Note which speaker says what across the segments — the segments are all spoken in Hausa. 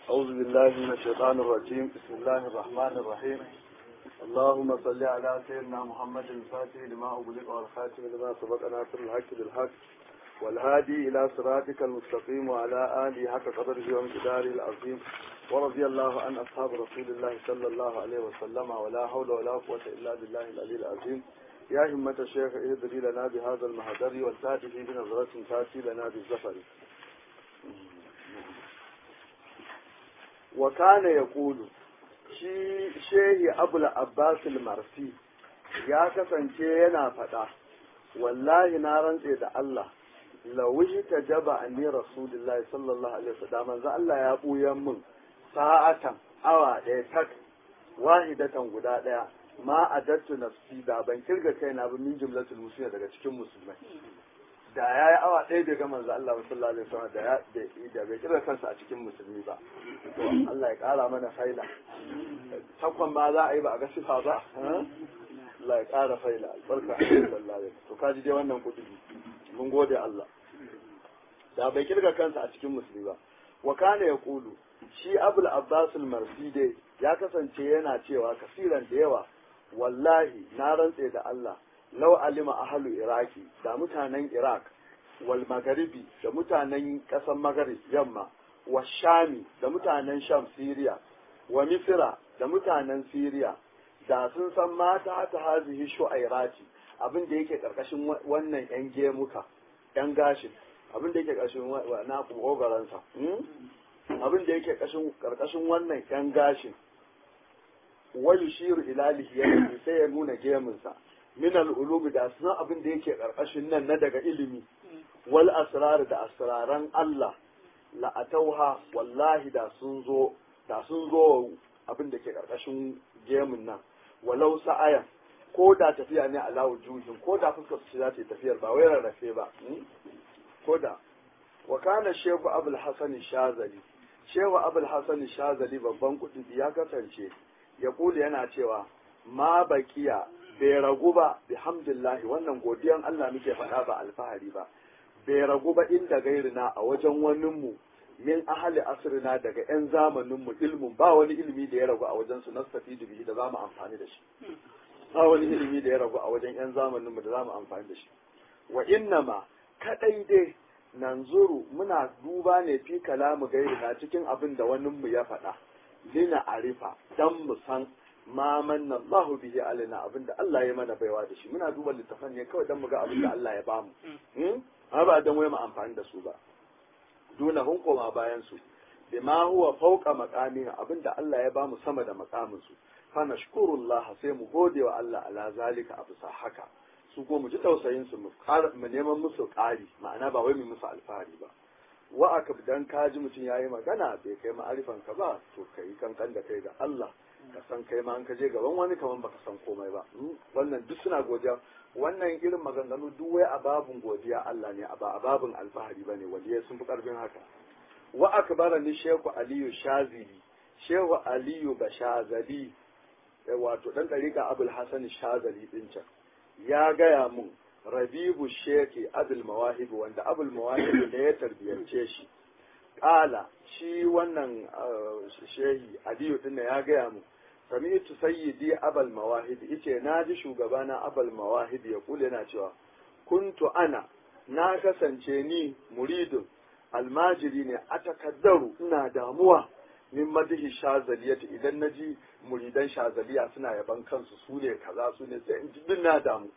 Speaker 1: أعوذ بالله من الشيطان الرجيم بسم الله الرحمن الرحيم اللهم صل على سيدنا محمد الفاتح لما أغلق والخاتم لما سبق ناصر الحق بالحق والهادي إلى صراطك المستقيم وعلى آله حق قدره وامتداره العظيم ورضي الله عن أصحاب رسول الله صلى الله عليه وسلم ولا حول ولا قوة إلا بالله العلي العظيم يا همة الشيخ اهدري لنا بهذا المهدر والتاتي بنظرة تاتي لنا بالزفر وكان يقول shi shehi abul abbas marsi ya kasance yana faɗa wallahi na rantse da Allah lawishi ta jaba anni rasulullahi sallallahu alaihi wasallam manzo Allah ya buyan mun sa'atan awa ɗaya tak wahidatan guda ɗaya ma adattu nafsi da ban kirga kaina ba min jumlatul muslimin daga cikin musulmai da ya yi awa ɗaya bai ga manzo Allah sallallahu alaihi wasallam da ya da bai kira kansa a cikin musulmi ba to Allah ya ƙara mana faila takwan ba za a yi ba a ga sifa ba Allah ya ƙara faila albarka sallallahu alaihi to kaji dai wannan kuɗi mun gode Allah da bai kirga kansa a cikin musulmi ba wa kana yaqulu shi Abul Abbas al-Marsi dai ya kasance yana cewa kasiran da yawa wallahi na rantse da Allah lau alima ahalu iraki da mutanen iraq wal magaribi da mutanen ƙasar magarib yamma wa shami da mutanen sham siriya wa misira da mutanen siriya da sun san mata ta hazihi shu'airati abin da yake karkashin wannan yan gemuka yan gashin abin da yake karkashin na kogaransa abin da yake karkashin wannan yan gashin wa yushiru ila lihiyatihi sai ya nuna gemunsa min al'ulumi da sunan abin da yake ƙarƙashin nan na daga ilimi wal asrar da asraran Allah la'atauha wallahi da sun zo da sun zo abin da ke ƙarƙashin gemun nan walau sa'ayan ko da tafiya ne a lawo juhin ko da fuskar su za ta yi tafiyar ba wai rarrafe ba ko da wa kana shehu abul hasan shazali shehu abul hasan shazali babban kuɗi ya kasance ya kula yana cewa ma bakiya bai ragu ba bihamdillahi wannan godiyan Allah muke faɗa ba alfahari ba bai ragu ba inda gairina a wajen waninmu min ahali asirina daga 'yan zamaninmu ilmin ba wani ilimi da ya ragu a wajen su nastafi bihi da za mu amfani da shi ba wani ilimi da ya ragu a wajen 'yan zamaninmu da za mu amfani da shi wa innama kadai dai nanzuru muna duba ne fi kalamu gairina cikin abin da waninmu ya faɗa lina arifa dan mu san ma manna Allahu bihi alaina abinda Allah ya mana baiwa da shi muna duba littafan ne kawai dan mu ga abinda Allah ya bamu hmm amma ba dan wai mu amfani da su ba duna hun koma bayan su bima huwa fawqa maqamin abinda Allah ya bamu sama da maqamin su fa nashkurullah sai mu gode wa Allah ala zalika abu sa haka su ko mu ji tausayin su mu mu neman musu ƙari ma'ana ba wai mu musu alfahari ba wa aka dan kaji mutum yayi magana bai kai ma'arifan ka ba to kai kankan da kai ga Allah ka san kai ma an ka je gaban wani kaman baka san komai ba wannan duk suna godiya wannan irin maganganu duk wai a babun godiya Allah ne ba a babun alfahari ba ne waliyai sun fi karfin haka wa akbara ni shehu aliyu shazili shehu aliyu bashazali wato dan dariƙa abul hasan shazali din can ya gaya mun rabibu sheki abul mawahib wanda abul mawahib da ya tarbiyance shi ƙala shi wannan shehi aliyu din ya gaya mu sami'tu sayyidi abal mawahid yace naji shugabana abal mawahid ya kula yana cewa kuntu ana na kasance ni muridun almajiri ne atakaddaru ina damuwa min madihi shazaliyati idan naji muridan shazaliya suna yaban kansu su ne kaza su ne sai in ji na damu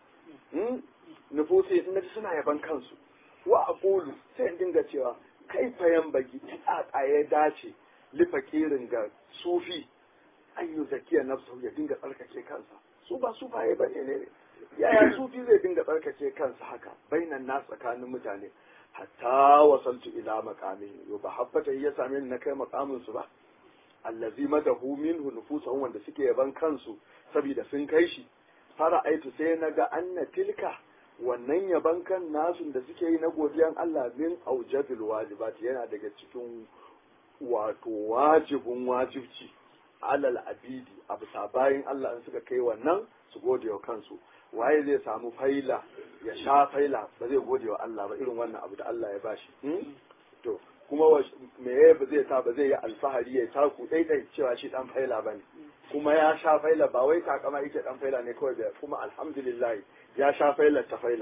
Speaker 1: nufusi in naji suna yaban kansu wa aqulu sai in dinga cewa kai fayan baki ta ya dace lifakirin ga sufi an yi zakiya nafsu ya dinga tsarkake kansa su ba su baye ba ne yaya sufi zai dinga tsarkake kansa haka bainan na tsakanin mutane hatta wasaltu ila maqami yo ba habbata ya same ni na kai maqamin su ba allazi madahu minhu nufusuhum wanda suke yaban kansu saboda sun kai shi fara aitu sai na ga anna tilka wannan yaban kan nasu da suke yi na godiyan Allah min aujabil wajibat yana daga cikin wato wajibin wajibci alal abidi a bisa bayan Allah in suka kai wannan su gode wa kansu waye zai samu faila ya sha faila ba zai gode wa Allah ba irin wannan abu da Allah ya bashi to kuma me ya ba zai sa ba zai yi alfahari ya taku daidai cewa shi dan faila bane kuma ya sha faila ba wai takama yake dan faila ne kawai da kuma alhamdulillah ya sha faila ta faila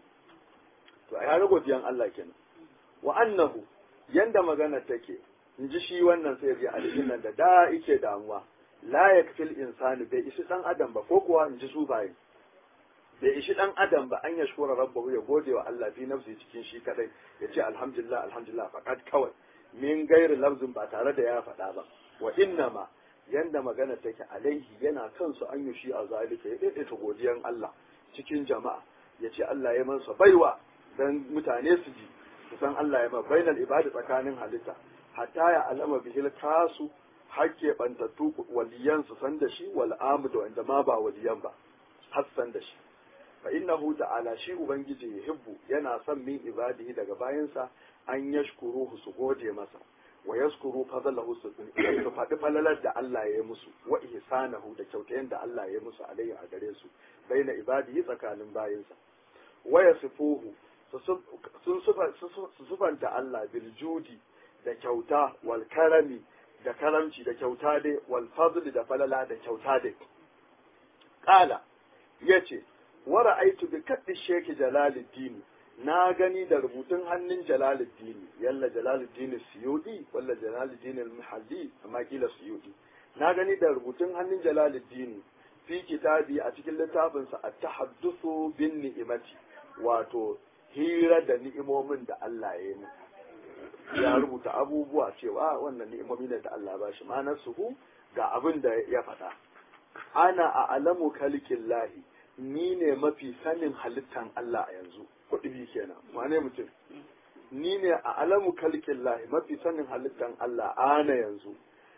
Speaker 1: to a yare godiyan Allah kenan wa annahu yanda magana take in ji shi wannan sai ji aljannan da da yake damuwa la yakfil insani bai ishi dan adam ba ko kuwa in ji su baye bai ishi dan adam ba an yashkura rabbahu ya gode wa Allah fi nafsi cikin shi kadai ya ce alhamdulillah alhamdulillah faqat kawai min gairi lafzin ba tare da ya faɗa ba wa innama yanda magana take alaihi yana kansu an yi shi a zalika ya daidaita godiyan Allah cikin jama'a ya ce Allah ya mansa baiwa dan mutane su ji su san Allah ya ma bainal ibadi tsakanin halitta hatta ya alama bihil kasu hakke bantattu waliyan su san da shi wal amdu wanda ma ba waliyan ba har san da shi fa innahu ta'ala shi ubangiji yuhibbu yana son min ibadihi daga bayansa an yashkuruhu su gode masa wa yaskuru fadlahu su su faɗi falalar da Allah ya yi musu wa ihsanahu da kyautayen da Allah ya yi musu alayhi a gare su baina ibadihi tsakanin bayinsa wa yasifuhu sun sufanta Allah bil judi da kyauta wal karami da karamci da kyauta dai wal fadli da falala da kyauta dai qala yace wa ra'aytu bi kaddi sheki jalaluddin na gani da rubutun hannun jalaluddin yalla jalaluddin suyudi walla jalaluddin al-muhalli amma kila suyudi na gani da rubutun hannun jalaluddin fi kitabi a cikin littafinsa at-tahaddathu bin ni'imati wato hira da ni'imomin da Allah ya yi ya rubuta abubuwa cewa wannan ni'imomi ne da Allah ba shi ma'anar suhu ga abin da ya faɗa ana a alamu kalikin lahi ni ne mafi sanin halittan Allah a yanzu kuɗi kenan wane mutum ni ne a alamu kalikin lahi mafi sanin halittan Allah ana yanzu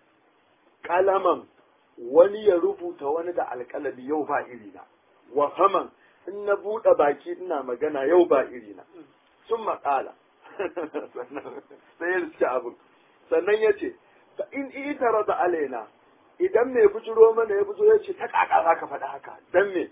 Speaker 1: kalaman wani ya rubuta wani da alƙalami yau ba irina wa faman in na buɗe baki ina magana yau ba irina sun maƙala sai ya riske abin sannan ya ce fa in itara da alaina idan mai bujiro mana ya bujo ya ce ta kaka za ka faɗi haka dan me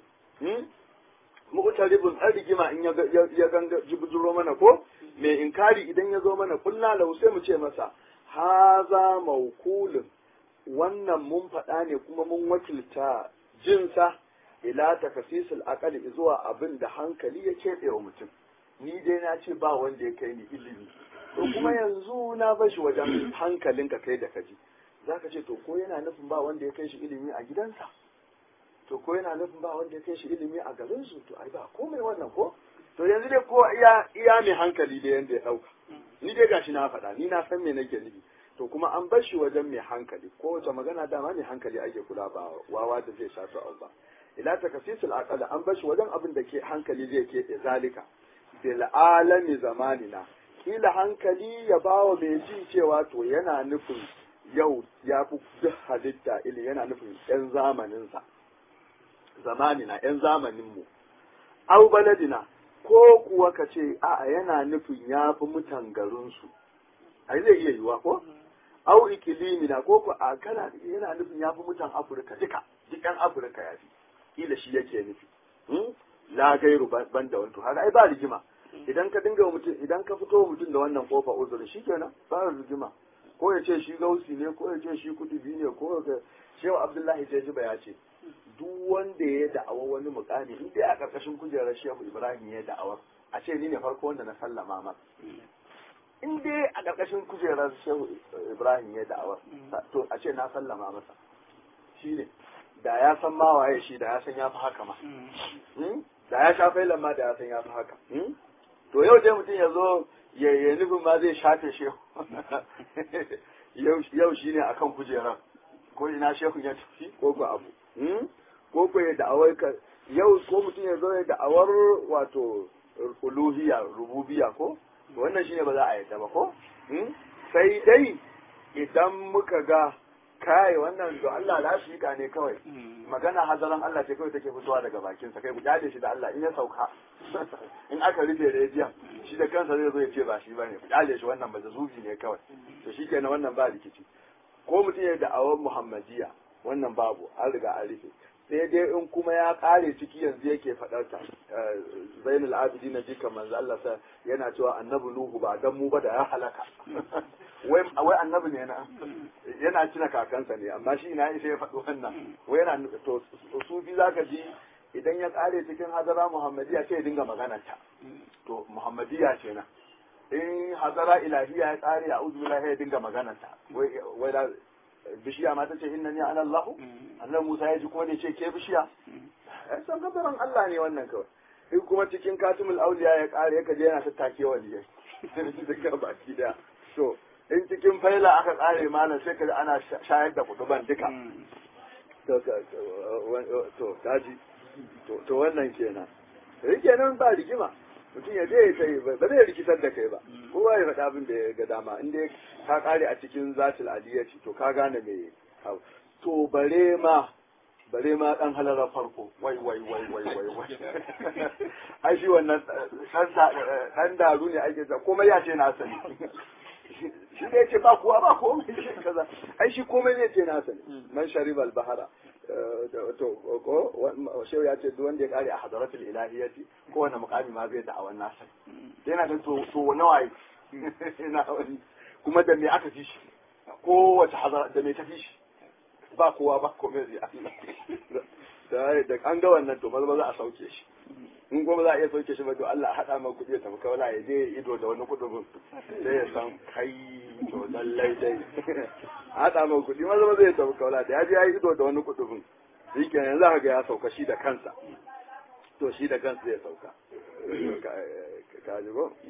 Speaker 1: mu'taribun an rigima in ya ganga ji bujiro mana ko mai inkari idan ya zo mana kulla lahu sai mu ce masa haza maukulun wannan mun faɗa ne kuma mun wakilta jinsa ila takasisul aqali zuwa abin da hankali ya keɓe wa mutum ni dai na ce ba wanda ya kai ni ilimi to kuma yanzu na bashi wajen hankalinka kai da kaji zaka ce to ko yana nufin ba wanda ya kai shi ilimi a gidansa to ko yana nufin ba wanda ya kai shi ilimi a garin su to ai ba komai wannan ko to yanzu dai ko iya iya mai hankali da yanda ya dauka ni dai gashi na faɗa ni na san me nake nufi to kuma an bar shi wajen mai hankali ko wace magana dama mai hankali ake kula ba wawa da zai sha su ba ila takasisul aqal an bar shi wajen abin da ke hankali zai ke zalika bil alami zamanina kila hankali ya bawa mai ji cewa to yana nufin yau ya fi duk halitta ili yana nufin yan zamaninsa zamanina yan zamaninmu au baladina ko kuwa ka ce a'a yana nufin ya fi mutan garinsu ai zai iya yiwa ko au ikilimina ko ku a kana yana nufin ya fi mutan afirka duka duk yan afirka ya fi kila shi yake nufi la gairu ban da wani haka ai ba rigima idan ka dinga mutum idan ka fito mutum da wannan kofa uzuri shikenan ba rigima ko ya ce shi gausi ne ko ya ce shi kudubi ne ko ya shehu abdullahi jajiba ya ce duk wanda ya da'awa wani mukami in dai a karkashin kujerar shehu ibrahim ya da'awar a ce ni ne farko wanda na sallama masa in dai a karkashin kujerar shehu ibrahim ya da'awar to a ce na sallama masa shi ne da ya san ma waye shi da ya san ya fi haka ma da ya sha failan ma da ya san ya fi haka to yau dai mutum ya zo ya yi nufin ma zai shafe shehu yau shi ne akan kujerar ko ina shehu ya tafi ko ko abu ko ko ya da'awar ka yau ko mutum ya zo ya da'awar wato uluhiya rububiya ko wannan shine ba za a yadda ba ko sai dai idan muka ga kai wannan da Allah lafika ne kawai magana hazaran Allah ce kawai take fitowa daga bakinsa kai ku kyale shi da Allah in ya sauka in aka rufe rediyon shi da kansa zai zo ya ce ba shi bane ku kyale shi wannan ba zubi ne kawai to shi kenan wannan ba rikici ko mutum ya da'awar muhammadiya wannan babu an riga an rufe sai dai in kuma ya kare ciki yanzu yake faɗar ta zainul abidin na jika manzo Allah sa yana cewa annabi nuhu ba dan mu ba da ya halaka wai wai annabi ne na yana cina kakansa ne amma shi ina sai ya faɗi wannan wai yana to sufi zaka ji idan ya kare cikin hazara muhammadiya sai ya dinga magana ta to muhammadiya ce na in hazara ilahiya ya kare a uzu billahi ya dinga magana ta wai wai da bishiya ma ta ce inna ni ana Allah annabi Musa ya ji ko ne ce ke bishiya ai san kafaran Allah ne wannan kawai in kuma cikin katimul auliya ya kare ya kaje yana tattake waliyai duka baki daya to in cikin faila aka kare malam sai kaji ana shayar da kutuban duka to to kaji to wannan kenan kenan ba rigima mutum ya je ya sai ba zai rikitar da kai ba kowa ya faɗa abin da ya ga dama in dai ka kare a cikin zatul adiyati to ka gane me to bare ma bare ma dan halarar farko wai wai wai wai wai wai ai shi wannan dan daru ne ake ta komai ya ce na sani shi ne ce ba kuwa ba komai shi kaza ai shi komai ne ce na sani man sharibal bahara to ko shehu ya ce duk wanda ya kare a hadaratul ilahiyati ko wanda mukami ma zai da'awan nasa yana da to to nawa ina wani kuma da me aka fi shi ko wace hadara da me ta fi shi ba kowa ba komai zai Allah da an ga wannan to maza za a sauke shi in kuma za a iya sauke shi ba to Allah haɗa ma kuɗi ya tafi kawai ya je ido da wani kuɗin sai ya san kai to lallai dai haɗa ma kuɗi maza maza ya tafi kawai da ya je ya yi ido da wani kuɗin shi kenan yanzu haka ya sauka shi da kansa to shi da kansa zai sauka ka ji ko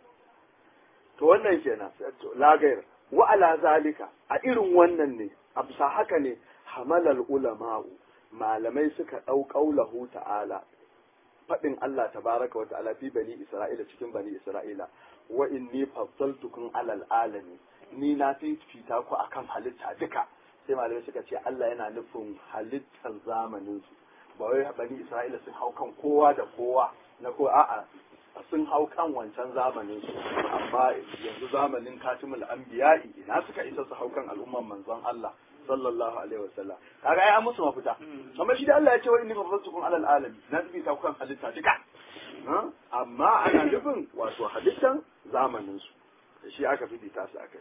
Speaker 1: to wannan kenan lagayar wa ala zalika a irin wannan ne a bisa haka ne hamalal ulama'u malamai suka ɗau ƙaulahu ta'ala faɗin Allah tabaraka wa ta'ala fi bani Isra'ila cikin bani Isra'ila wa inni faddaltukum alal alami ni na fifita ku akan halitta duka sai malamai suka ce Allah yana nufin halittar zamanin su ba wai bani Isra'ila sun hau kan kowa da kowa na ko a'a sun hau kan wancan zamanin su amma yanzu zamanin katimul anbiya'i ina suka isa su hau kan al'umman manzon Allah sallallahu alaihi wasallam kaga ai an musu mafita amma shi da Allah ya ce wa inni faddaltukum alal alamin na tafi ta kan halitta duka amma ana nufin wato halittan zamanin su da shi aka fifita su akai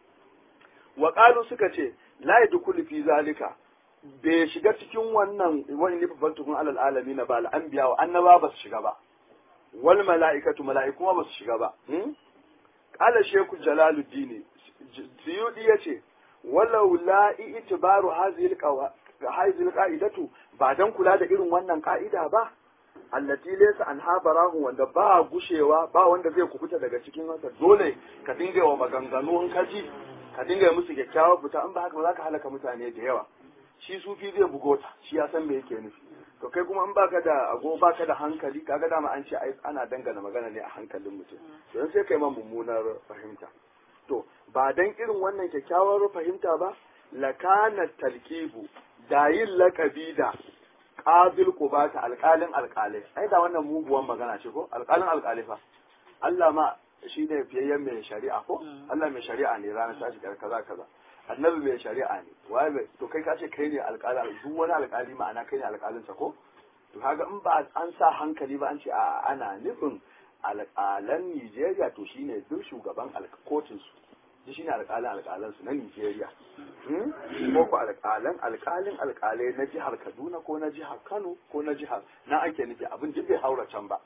Speaker 1: wa qalu suka ce la yadkhulu fi zalika bai shiga cikin wannan wani ne faddaltukum alal alamin ba al anbiya wa annaba ba su shiga ba wal mala'ikatu mala'iku ba su shiga ba qala shaykhu jalaluddin suyudi yace walau la itibaru hadhihi alqa'idatu ba dan kula da irin wannan ka'ida ba allati laysa an habarahu wanda ba gushewa ba wanda zai kubuta daga cikin haka dole ka dinga wa maganganu in kaji ka dinga musu kyakkyawar fita in ba haka ba za ka halaka mutane da yawa shi sufi zai bugo ta shi ya san me yake nufi to kai kuma in baka da ago baka da hankali kaga dama an ce ai ana dangana magana ne a hankalin mutum don sai kai ma mummunar fahimta to ba dan irin wannan kyakkyawar fahimta ba lakana talkibu da yin lakabi da qabil qubata alqalin alqalai ai da wannan muguwan magana ce ko alqalin alqalai fa Allah ma shi ne fiyayyen mai shari'a ko Allah mai shari'a ne ranar tashi kaza kaza annabi mai shari'a ne waye mai to kai ka ce kai ne alƙali duk wani alƙali ma'ana kai ne alƙalinsa ko to kaga in ba an sa hankali ba an ce a ana nufin alƙalan Nijeriya to shine duk shugaban kotun su shi shine alƙalin alƙalan su na Nijeriya ko ko alƙalan alƙalin alƙalai na jihar Kaduna ko na jihar Kano ko na jihar na ake nufi abin duk bai haura can ba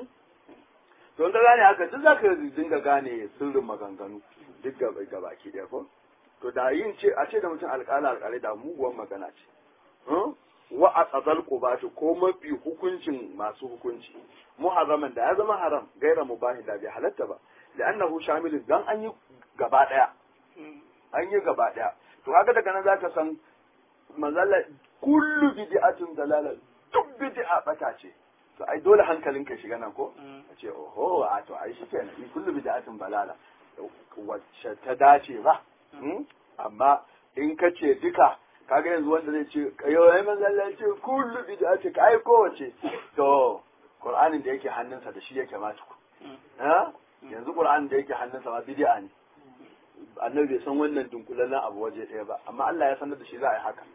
Speaker 1: to da gane haka duk zaka dinga gane sirrin maganganu duk gabaki ɗaya ko to da yin ce a ce da mutum alƙala alƙalai da muguwan magana ce wa a tsazal qubatu ko mafi hukuncin masu hukunci muharraman da ya zama haram gaira mubahi da bai halatta ba li'annahu shamilun dan an yi gaba daya an yi gaba daya to haka daga nan zaka san mazalla kullu bid'atin dalala duk bid'a bata ce to ai dole hankalin ka shiga nan ko a ce oho a to ai shikenan kullu bid'atin balala wacce ta dace ba amma in ka ce duka kaga yanzu wanda zai ce yau ai manzon ce kullu bid'a ce kai kowace to qur'anin da yake hannunsa da shi yake ma tuku ha yanzu qur'anin da yake hannunsa ma bid'a ne annabi bai san wannan dunkulallen abu waje ɗaya ba amma Allah ya sanar da shi za a yi haka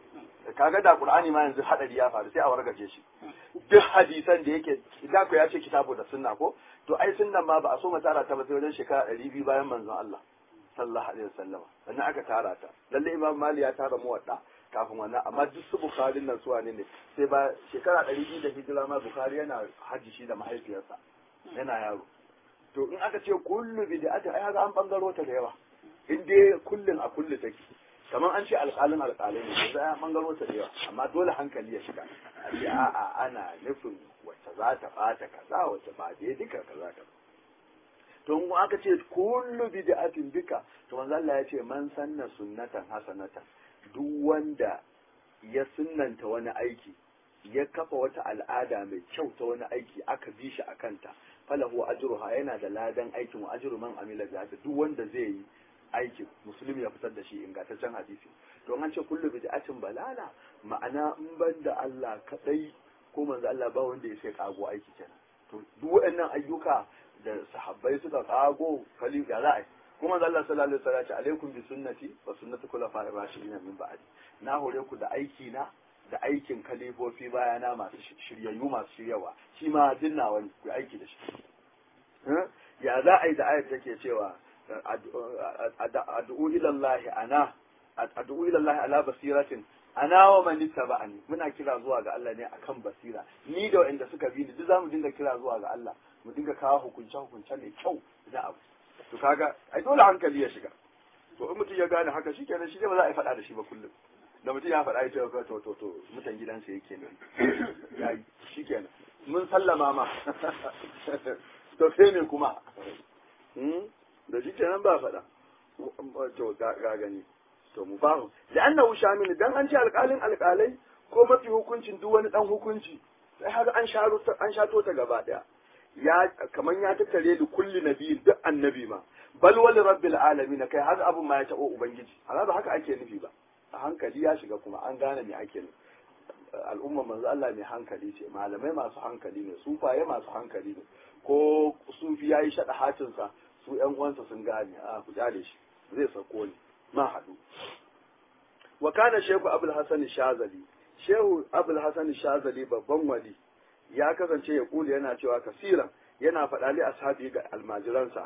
Speaker 1: kaga da qur'ani ma yanzu hadari ya faru sai a wargaje shi duk hadisan da yake idan ko ya ce kitabu da sunna ko to ai sunnan ma ba a so mu tara ta ba sai wajen shekara 200 bayan manzon Allah sallallahu alaihi wasallam sannan aka tara ta lalle imam mali ya tara muwadda kafin wannan amma duk su bukharin nan suwa ne sai ba shekara 200 da hijira ma bukhari yana hajji shi da mahaifiyarsa yana yaro to in aka ce kullu bid'atin ai haka an bangaro ta da yawa in dai kullun a kullu take kamar an ce alƙalin alƙalai ne sai an bangaro ta da yawa amma dole hankali ya shiga a ce a'a ana nufin wacce za ta bata kaza wacce ba dai duka kaza kaza to in aka ce kullu bid'atin duka to manzo Allah ya ce man sanna sunnatan hasanatan duk wanda ya sunnanta wani aiki ya kafa wata al'ada mai kyau ta wani aiki aka bi shi a kanta falahu ajruha yana da ladan aikin wa ajru man amila biha duk wanda zai yi aikin musulmi ya fitar da shi ingantaccen hadisi to an ce kullu bid'atin balala ma'ana in ban da Allah kadai ko manzo Allah ba wanda ya sai kago aiki kenan to duk waɗannan ayyuka da sahabbai suka kago kali ya za a kuma manzo Allah sallallahu alaihi wasallam ya ce alaikum bi sunnati wa sunnati khulafa'ir rashidin min ba'di na hore ku da aiki na da aikin kalifofi bayana masu shiryayyu masu shiryawa shi ma dinna wani ku aiki da shi ya za a yi da ayat take cewa ad'u ila Allah ana ad'u ila Allah ala basiratin ana wa man ittaba'ani muna kira zuwa ga Allah ne akan basira ni da wanda suka bi ni duk zamu dinga kira zuwa ga Allah mu dinga kawo hukunce hukunce mai kyau da abu to kaga ai dole hankali ya shiga to in mutum ya gane haka shikenan shi ne ba za a yi faɗa da shi ba kullum da mutum ya faɗa ya ce to to to mutan gidansa yake nan ya yi shikenan mun sallama ma to sai ne kuma da shi kenan ba faɗa to ga gani to mu fahu da annahu shamil dan an ce alƙalin alƙalai ko mafi hukuncin duk wani dan hukunci sai haka an sharo an shato ta gaba daya ya kaman ya tattare da kulli nabi duk annabi ma bal wal rabbil alamin kai har abun ma ya tabo ubangiji amma ba haka ake nufi ba a hankali ya shiga kuma an gane me ake nufi al'umma manzo Allah mai hankali ce malamai masu hankali ne sufaye masu hankali ne ko sufi yayi shada hatinsa su ƴan uwansa sun gane a ku jale shi zai sako ni ma haɗu wa kana shehu abul hasan shazali shehu abul hasan shazali babban wali ya kasance ya kula yana cewa kasiran yana faɗa li ashabi ga almajiransa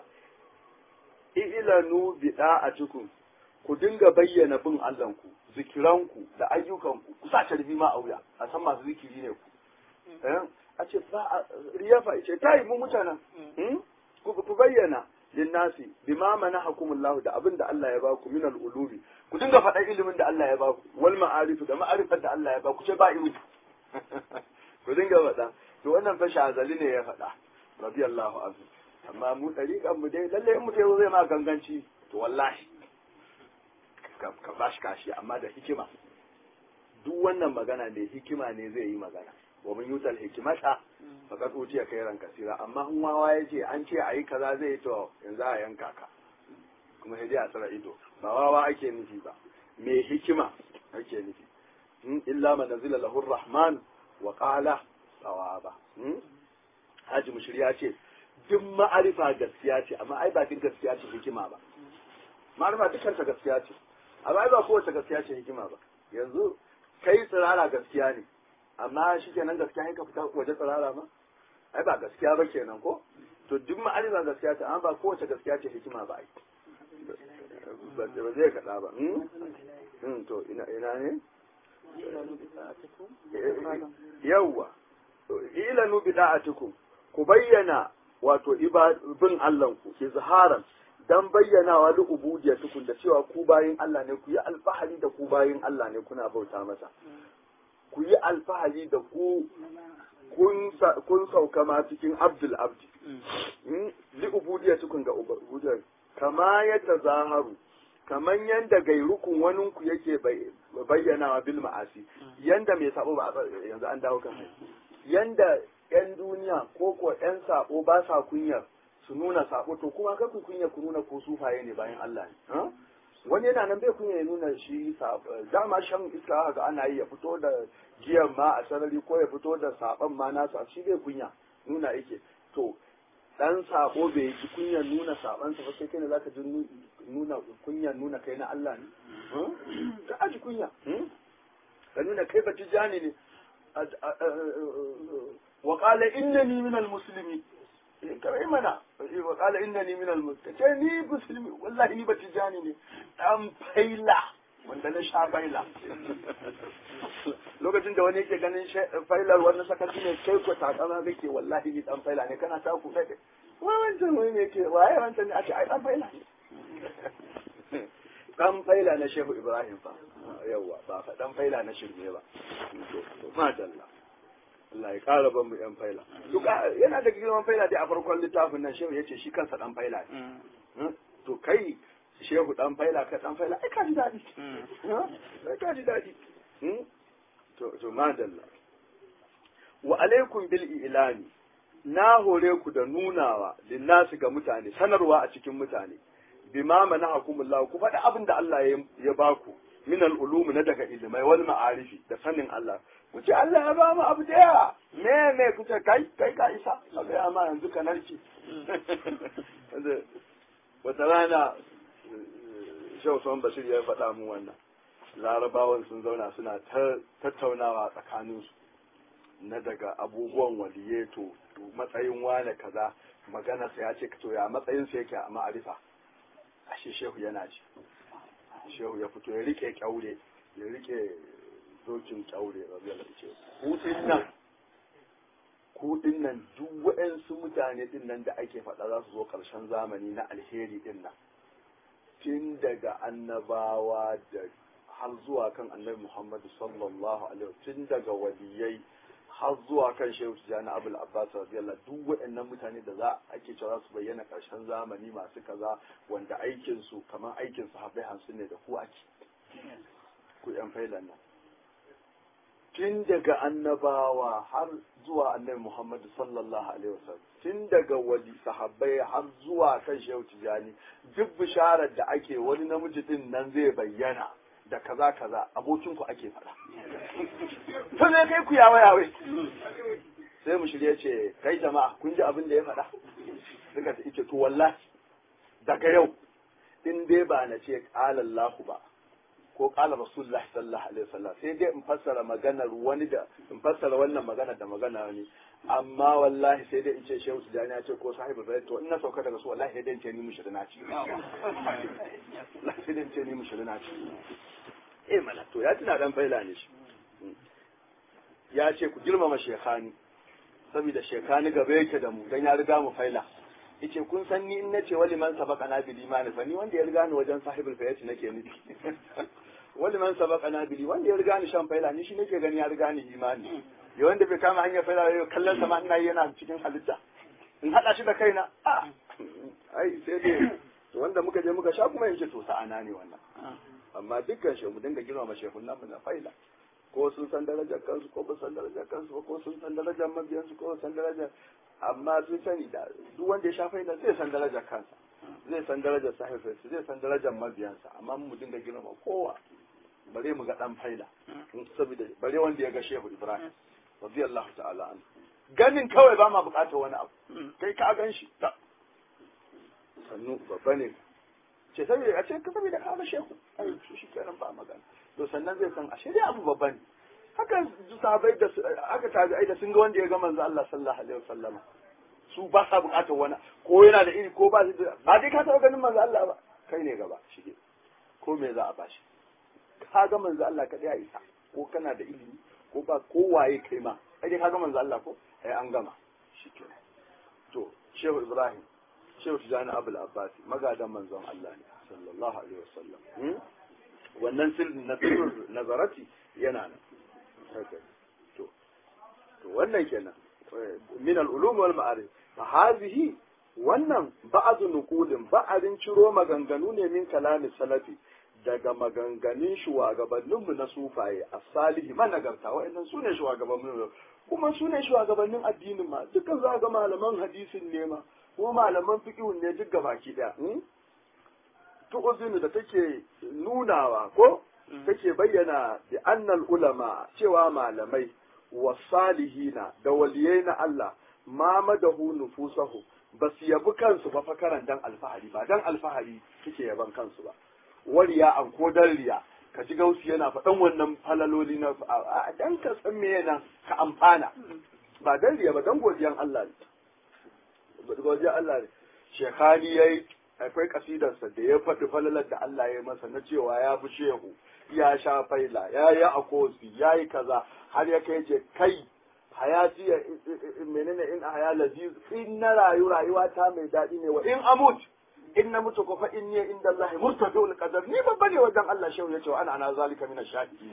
Speaker 1: ilanu bida'atukum ku dinga bayyana bin Allahnku zikiranku da ayyukanku ku sa tarbi ma a wuya a san masu zikiri ne ku a ce ba riyafa ce tayi mu mutanen ku bayyana linnasi bima manahakumullahu da abin da Allah ya ba ku min al-ulubi ku dinga faɗa ilimin da Allah ya ba ku wal ma'arif da ma'arifar da Allah ya ba ku ce ba ilimi ku dinga faɗa to wannan fa shazali ne ya faɗa radiyallahu anhu amma mu dariƙan mu dai lalle in mutum zai ma ganganci to wallahi ka ba shi kashi amma da hikima duk wannan magana ne hikima ne zai yi magana wa mun yutal hikimata faqad utiya khairan kasira amma in wawa yace an ce ayi kaza zai yi to yanzu a yanka ka kuma sai dai a tsara ido ba wawa ake nufi ba me hikima ake nufi in illa man nazila lahu rahman wa qala sawaba haji mushri ya ce duk ma'arifa gaskiya ce amma ai ba duk gaskiya ce hikima ba ma'arifa dukkan ta gaskiya ce amma ai ba kowace gaskiya ce hikima ba yanzu kai tsirara gaskiya ne amma shi kenan gaskiya ka fita waje tsirara ma ai ba gaskiya ba kenan ko to duk ma'arifa gaskiya ce amma ba kowace gaskiya ce hikima ba ai ba zai kaɗa ba to ina ina ne yawwa ilanu bida'atukum ku bayyana wato ibadun Allahnku izharan dan bayyanawa da ubudiyatukum da cewa ku bayin Allah ne ku yi alfahari da ku bayin Allah ne kuna bauta masa ku yi alfahari da ku kun sauka ma cikin abdul abdi li ubudiyatukum ga ubudiyar kama ya tazaharu kaman yanda gairukun waninku yake bayyanawa bil ma'asi yanda mai sabo ba yanzu an dawo kan yanda yan duniya ko ko yan sabo ba sa kunyar su nuna sabo to kuma ka ku kunya ku nuna ko sufaye ne bayan Allah ne wani yana nan bai kunya ya nuna shi dama shan iska haka ana yi ya fito da giyan ma a sarari ko ya fito da saban ma nasa shi bai kunya nuna yake to dan sabo bai ji kunyar nuna sabansa ba sai kai ne zaka ji nuna kunyar nuna kai na Allah ne ka aji kunya ka nuna kai ba tijani ne wa qala innani min al-muslimin kai mana wa qala innani min al-muslimin ce ni musulmi wallahi ni ba tijani ne dan faila wanda na sha faila lokacin da wani yake ganin failar wani sakaci ne kai ko takama kake wallahi ni dan faila ne kana ta ku kai wai wancan wai ne ke waye wancan ne a ce ai dan faila ne dan faila na shehu ibrahim fa yawa ba fa dan faila na shirme ba to madalla Allah ya kara ban mu yan faila duka yana da girman faila dai a farkon littafin nan shehu yace shi kansa dan faila ne to kai shehu dan faila ka dan faila ai ka ji dadi ai ka ji dadi to to madalla wa alaikum bil ilani na hore ku da nunawa linnasi ga mutane sanarwa a cikin mutane bima manahakumullah ku faɗi abin da Allah ya baku min al-ulum na daga ilmai wal ma'arifi da sanin Allah ku ce Allah ya ba mu abu da yawa me me ku ce kai kai ka isa kaga amma yanzu ka narke wata rana Shehu Usman Bashir ya faɗa mu wannan larabawan sun zauna suna tattaunawa tsakaninsu na daga abubuwan waliyeto matsayin wane kaza maganarsa ya ce to ya matsayinsa yake a ma'arifa ashe shehu yana ji shehu ya fito ya rike kyaure ya rike dokin kyaure rabiyar ce kudin nan kudin nan duk waɗansu mutane din nan da ake faɗa za su zo ƙarshen zamani na alheri din nan tun daga annabawa da har zuwa kan annabi muhammadu sallallahu alaihi tun daga waliyai har zuwa kan shehu tijjani abul abbas radiyallahu duk waɗannan mutane da za ake cewa su bayyana ƙarshen zamani masu kaza wanda aikin su kamar aikin su haɓai hamsin ne da ku ake ku yan failan nan tun daga annabawa har zuwa annabi muhammadu sallallahu alaihi wasallam tun daga wali sahabbai har zuwa kan shehu tijjani duk bisharar da ake wani namiji din nan zai bayyana da kaza kaza abokin ku ake faɗa to ne kai ku yawa yawe sai mu shirye ce kai jama'a kun ji abin da ya faɗa suka ta ice to wallahi daga yau in dai ba na ce qala Allahu ba ko qala Rasulullahi sallallahu alaihi wasallam sai dai in fassara maganar wani da in fassara wannan magana da magana wani amma wallahi sai dai in ce shehu tijani ya ce ko sahibu bai to in na sauka daga su wallahi sai dai in ce ni mushrina ci wallahi sai dai in ce ni mushrina ci eh mana to ya tuna dan faila ne shi ya ce ku girmama shekhani saboda shekhani gaba yake da mu dan ya riga mu faila yace kun san ni in nace wali man sabaka na bil imani fa ni wanda ya riga ni wajen sahibul fayati nake nufi wali man sabaka na bil wanda ya riga ni shan faila ni shi nake gani ya riga ni imani ya wanda bai kama hanyar faila ya kallon sama ina yana cikin halitta in hada shi da kaina a ai sai dai wanda muka je muka sha kuma yace to sa'ana ne wannan amma dukkan shi mu dinga girmama shehun nan na faila ko sun san darajar kansu ko ba san darajar kansu ko sun san darajar mabiyansu ko san darajar amma sun sani da duk wanda ya sha faila zai san darajar kansa zai san darajar sahifinsa zai san darajar mabiyansa amma mu dinga girmama kowa bare mu ga dan faila saboda bare wanda ya ga shehu ibrahim radiyallahu ta'ala an ganin kawai ba ma bukatar wani abu kai ka gan shi sannu babba ne ce saboda a ce ka saboda ka ga shehu ai shi kenan ba magana to sannan zai san ashe dai abu babba ne haka sahabbai da aka tabi'ai da sun ga wanda ya ga manzo Allah sallallahu alaihi wasallama su ba sa bukatar wani ko yana da iri ko ba ba dai ka taɓa ganin manzo Allah ba kai ne gaba shige ko me za a bashi ka ga manzo Allah ka ya isa ko kana da ilimi ko ba ko waye kai ma ai dai ka ga manzo Allah ko ai an gama shikenan to Shehu Ibrahim Shehu Tijani Abul Abbasi magadan manzon Allah ne sallallahu alaihi wasallam wannan sirrin na sirrin nazarati yana nan to to wannan kenan min al-ulum wal ma'arif fa hadhihi wannan ba'adu nuqulin ba'adin ciro maganganu ne min kalamin salafi daga maganganun shugabanninmu na sufaye a salihi managarta wa'annan su ne shugabannin kuma su ne shugabannin addinin ma dukkan za ga malaman hadisin ne ma ko malaman fiqhun ne duk gabaki daya tu'uzinu da take nunawa ko take bayyana bi annal ulama cewa malamai wa salihina da waliyai na Allah ma madahu nufusahu ba su yabi kansu ba fakaran dan alfahari ba dan alfahari suke yaban kansu ba wariya an ko dan riya ka ji gausi yana faɗan wannan falaloli na a dan ka san me yana ka amfana ba dan riya ba dan godiyan Allah ne godiyan Allah ne shekani yayi akwai kasidarsa da ya faɗi falalar da Allah ya masa na cewa ya fi shehu ya sha faila ya yi akosi ya yi kaza har ya kai ce kai hayati ya menene in a haya laziz in na rayu rayuwa ta mai daɗi ne wa in amut in na mutu ko fa in ne inda Allah murtafi'ul qadar ni babba ne wajen Allah shehu ya ce wa ana ana zalika min ash-shahidi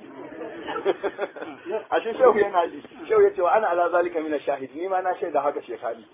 Speaker 1: ashe shehu yana ji shehu ya ce wa ana ala zalika min ash-shahidi ni ma na shaida haka shekani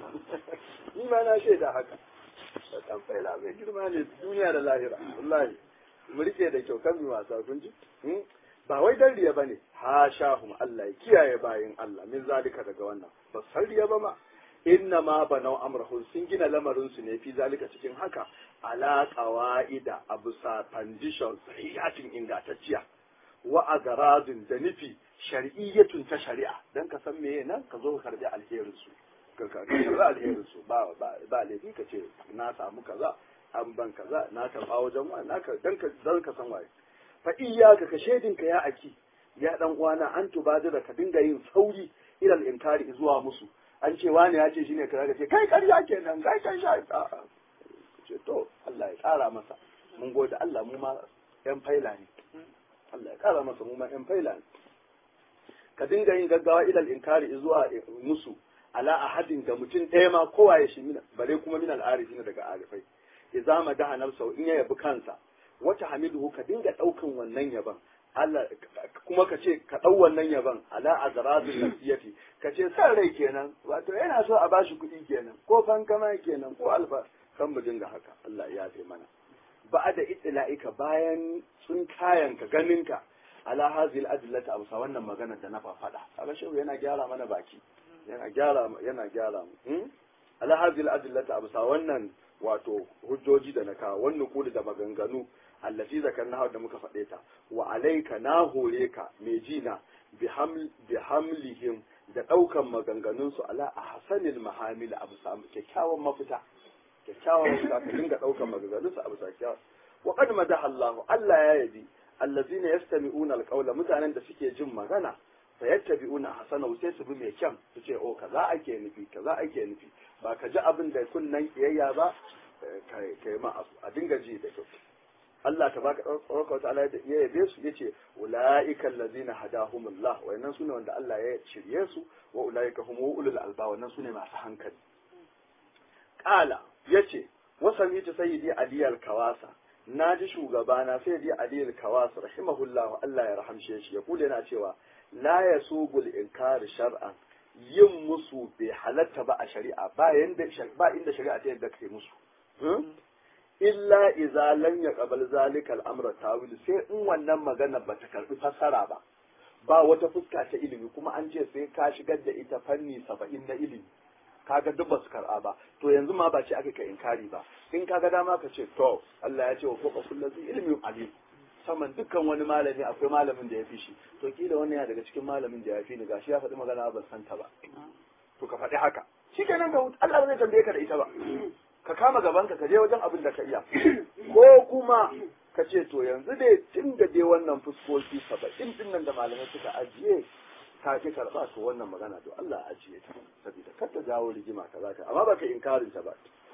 Speaker 1: ni ma na shaida haka dan faila mai girma ne duniya da lahira wallahi mu rike da kyau kan mi wasa kun ji ba wai dan riya bane ha shahum Allah ya kiyaye bayin Allah min zalika daga wannan ba san riya ba ma inna ma banau amrahum sun gina lamarin su ne fi zalika cikin haka ala qawaida abusa conditions sahihatin ingantacciya wa agaradin da nufi shar'iyyatun ta shari'a dan ka san meye nan ka zo ka karbi alherin su ka karbi alherin su ba ba laifi ka ce na samu kaza an ban kaza na karba wajen wa na ka dan ka dan ka san waye fa iyyaka ka shedin ka ya aki ya dan uwana an tubadira ka dinga yin sauri ilal inkari zuwa musu an ce wani ya ce shine kaza ka ce kai ƙarya kenan kai kai sha ce to Allah ya ƙara masa mun gode Allah mu ma yan faila ne Allah ya ƙara masa mu ma yan faila ne ka dinga yin gaggawa ilal inkari zuwa musu ala ahadin ga mutum ɗaya ma kowa ya shi mina bare kuma min al'arifina daga arifai idza madaha nafsahu in ya yabi kansa wata hamidu ka dinga ɗaukan wannan yaban Allah kuma ka ce ka ɗau wannan yaban ala azrazil nasiyati ka ce san rai kenan wato yana so a bashi kuɗi kenan ko fankama kenan ko alfa kan mu dinga haka Allah ya yafe mana ba da itla'ika bayan sun kayan ka ganin ka ala hazil adillata amsa wannan magana da na faɗa kaga shehu yana gyara mana baki yana gyara yana gyara mu ala hazil adillata amsa wannan wato hujjoji da na kawo wannan kuli da maganganu allati zakarna da muka faɗe ta wa alaika na hore ka mai jina bi hamlihim da ɗaukan maganganun su ala ahsanil mahamil abu samu kyakkyawan mafita kyakkyawan mafita ka dinga ɗaukan maganganun su abu kyakkyawan wa qad madaha Allah Allah ya yabi allazina yastami'una alqawla mutanen da suke jin magana fa yattabi'una hasanahu sai su bi mai kyan su ce oh kaza ake nufi kaza ake nufi ba ka ji abin da kunnan kiyayya ba kai ma a dinga ji da kyau Allah ta baka ɗaukar wata ala ya yabe su yace ulaika allazina hadahumullah wayannan sune wanda Allah ya shirye su wa ulaika hum ulul alba wannan sune masu hankali qala yace wa sami'tu sayyidi ali al-kawasa naji shugabana sayyidi ali al-kawasa rahimahullah Allah ya rahamshe shi ya kula yana cewa la yasubul inkar shar'an yin musu bai halatta ba a shari'a ba yanda ba inda shari'a ta yadda kai musu illa iza lam yaqbal zalika al-amra tawil sai in wannan magana bata karbi fassara ba ba wata fuska ta ilimi kuma an ce sai ka shigar da ita fanni saba'in na ilimi kaga duk basu kar'a ba to yanzu ma ba ce aka ka inkari ba in kaga dama ka ce to Allah ya ce wa fuka kullu ilmi alim saman dukkan wani malami akwai malamin da ya fi shi to kila wannan ya daga cikin malamin da ya fi ni gashi ya faɗi magana ban san ta ba to ka faɗi haka shikenan ka Allah ba zai tambaye ka da ita ba ka kama gabanka ka je wajen abin da ka iya ko kuma ka ce to yanzu dai tun da dai wannan fuskoki saba'in din nan da malamai suka ajiye ka ki karɓa to wannan magana to Allah ajiye ta saboda kar ta jawo rigima ka zaka amma baka inkarin ta ba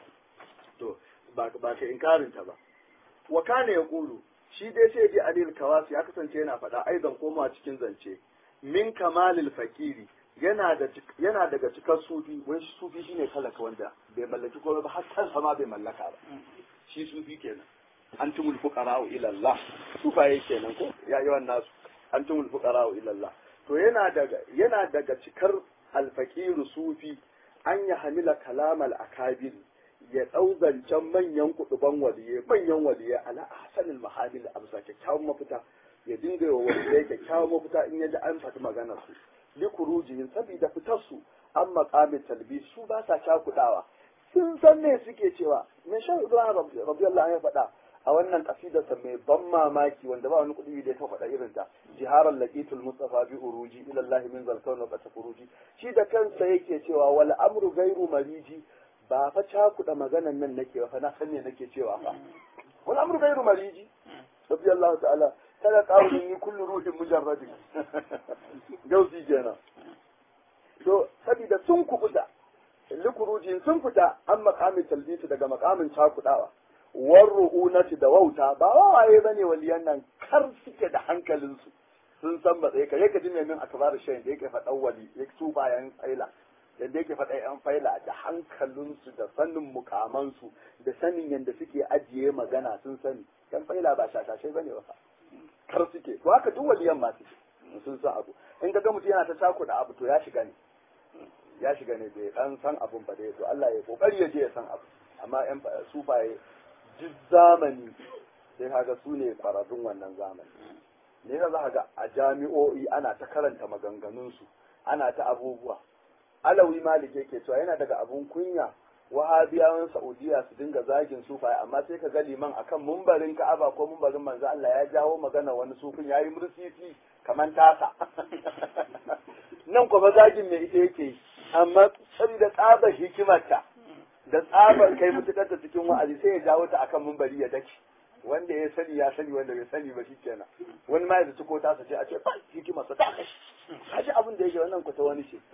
Speaker 1: to ba ka inkarin ta ba wa kana yaqulu shi dai sai dai adil kawasi ya kasance yana faɗa aizan komawa cikin zance min kamalil fakiri yana da yana daga cikar sufi wai sufi shine talaka wanda bai mallaki komai ba har kansa ma bai mallaka ba shi sufi kenan antumul fuqara'u ila Allah sufaye kenan ko ya yi wannan nasu antumul fuqara'u ila Allah to yana daga yana daga cikar alfaqiru sufi an ya hamila kalamal akabir ya dau zancen manyan kuduban waliye manyan waliye ala ahsanil mahamil amsa kyakkyawan mafita ya dinga wa waliye kyakkyawan mafita in ya ji an faɗi maganar su likurujihim saboda fitar su an makamin talbi su ba sa cakudawa sun san me suke cewa me shan ibrahim radiyallahu ya faɗa a wannan kasidarsa mai ban mamaki wanda ba wani kuɗi da ya faɗa irin ta jiharar laqitul mustafa bi uruji ila allah min zalkawn wa furuji shi da kansa yake cewa wal amru gairu mariji ba fa cakuda maganan nan nake ba fa na san me nake cewa fa wal amru gairu mariji radiyallahu ta'ala kada qawlin ni kullu ruhin mujarradin gausi kenan to saboda sun kubuta likurujin sun fita an makamin talbiti daga makamin cakudawa war ru'unati da wauta ba wawaye bane waliyan nan kar suke da hankalinsu sun san matsayi kare ka ji mai min akbar shayin da yake faɗan wali ya su bayan faila yadda yake faɗa yan faila da hankalinsu da sanin mukamansu da sanin yadda suke ajiye magana sun sani yan faila ba shashashai bane ba kar suke to haka duk waliyan ma suke sun san abu in ga mutum yana ta cakuɗa abu to ya shiga ne ya shiga ne bai dan san abun ba dai to Allah ya kokari ya je ya san abu amma yan sufaye duk zamani sai kaga su ne kwararrun wannan zamani ne za ka ga a jami'o'i ana ta karanta maganganunsu ana ta abubuwa alawi malik yake cewa yana daga abun kunya wahabiyawan saudiya su dinga zagin sufaye amma sai ka ga liman akan mumbarin ka'aba ko mumbarin manzo Allah ya jawo magana wani sufin yayi mursisi kaman tasa nan kuma zagin mai ita yake yi amma saboda tsabar hikimarta da tsabar kai mutukar ta cikin wa'azi sai ya jawo ta akan mumbari ya dake wanda ya sani ya sani wanda bai sani ba shi kenan wani ma ya zaci ko tasa ce a ce ba hikimarsa ta kashi kashi abin da yake wannan ku ta wani ce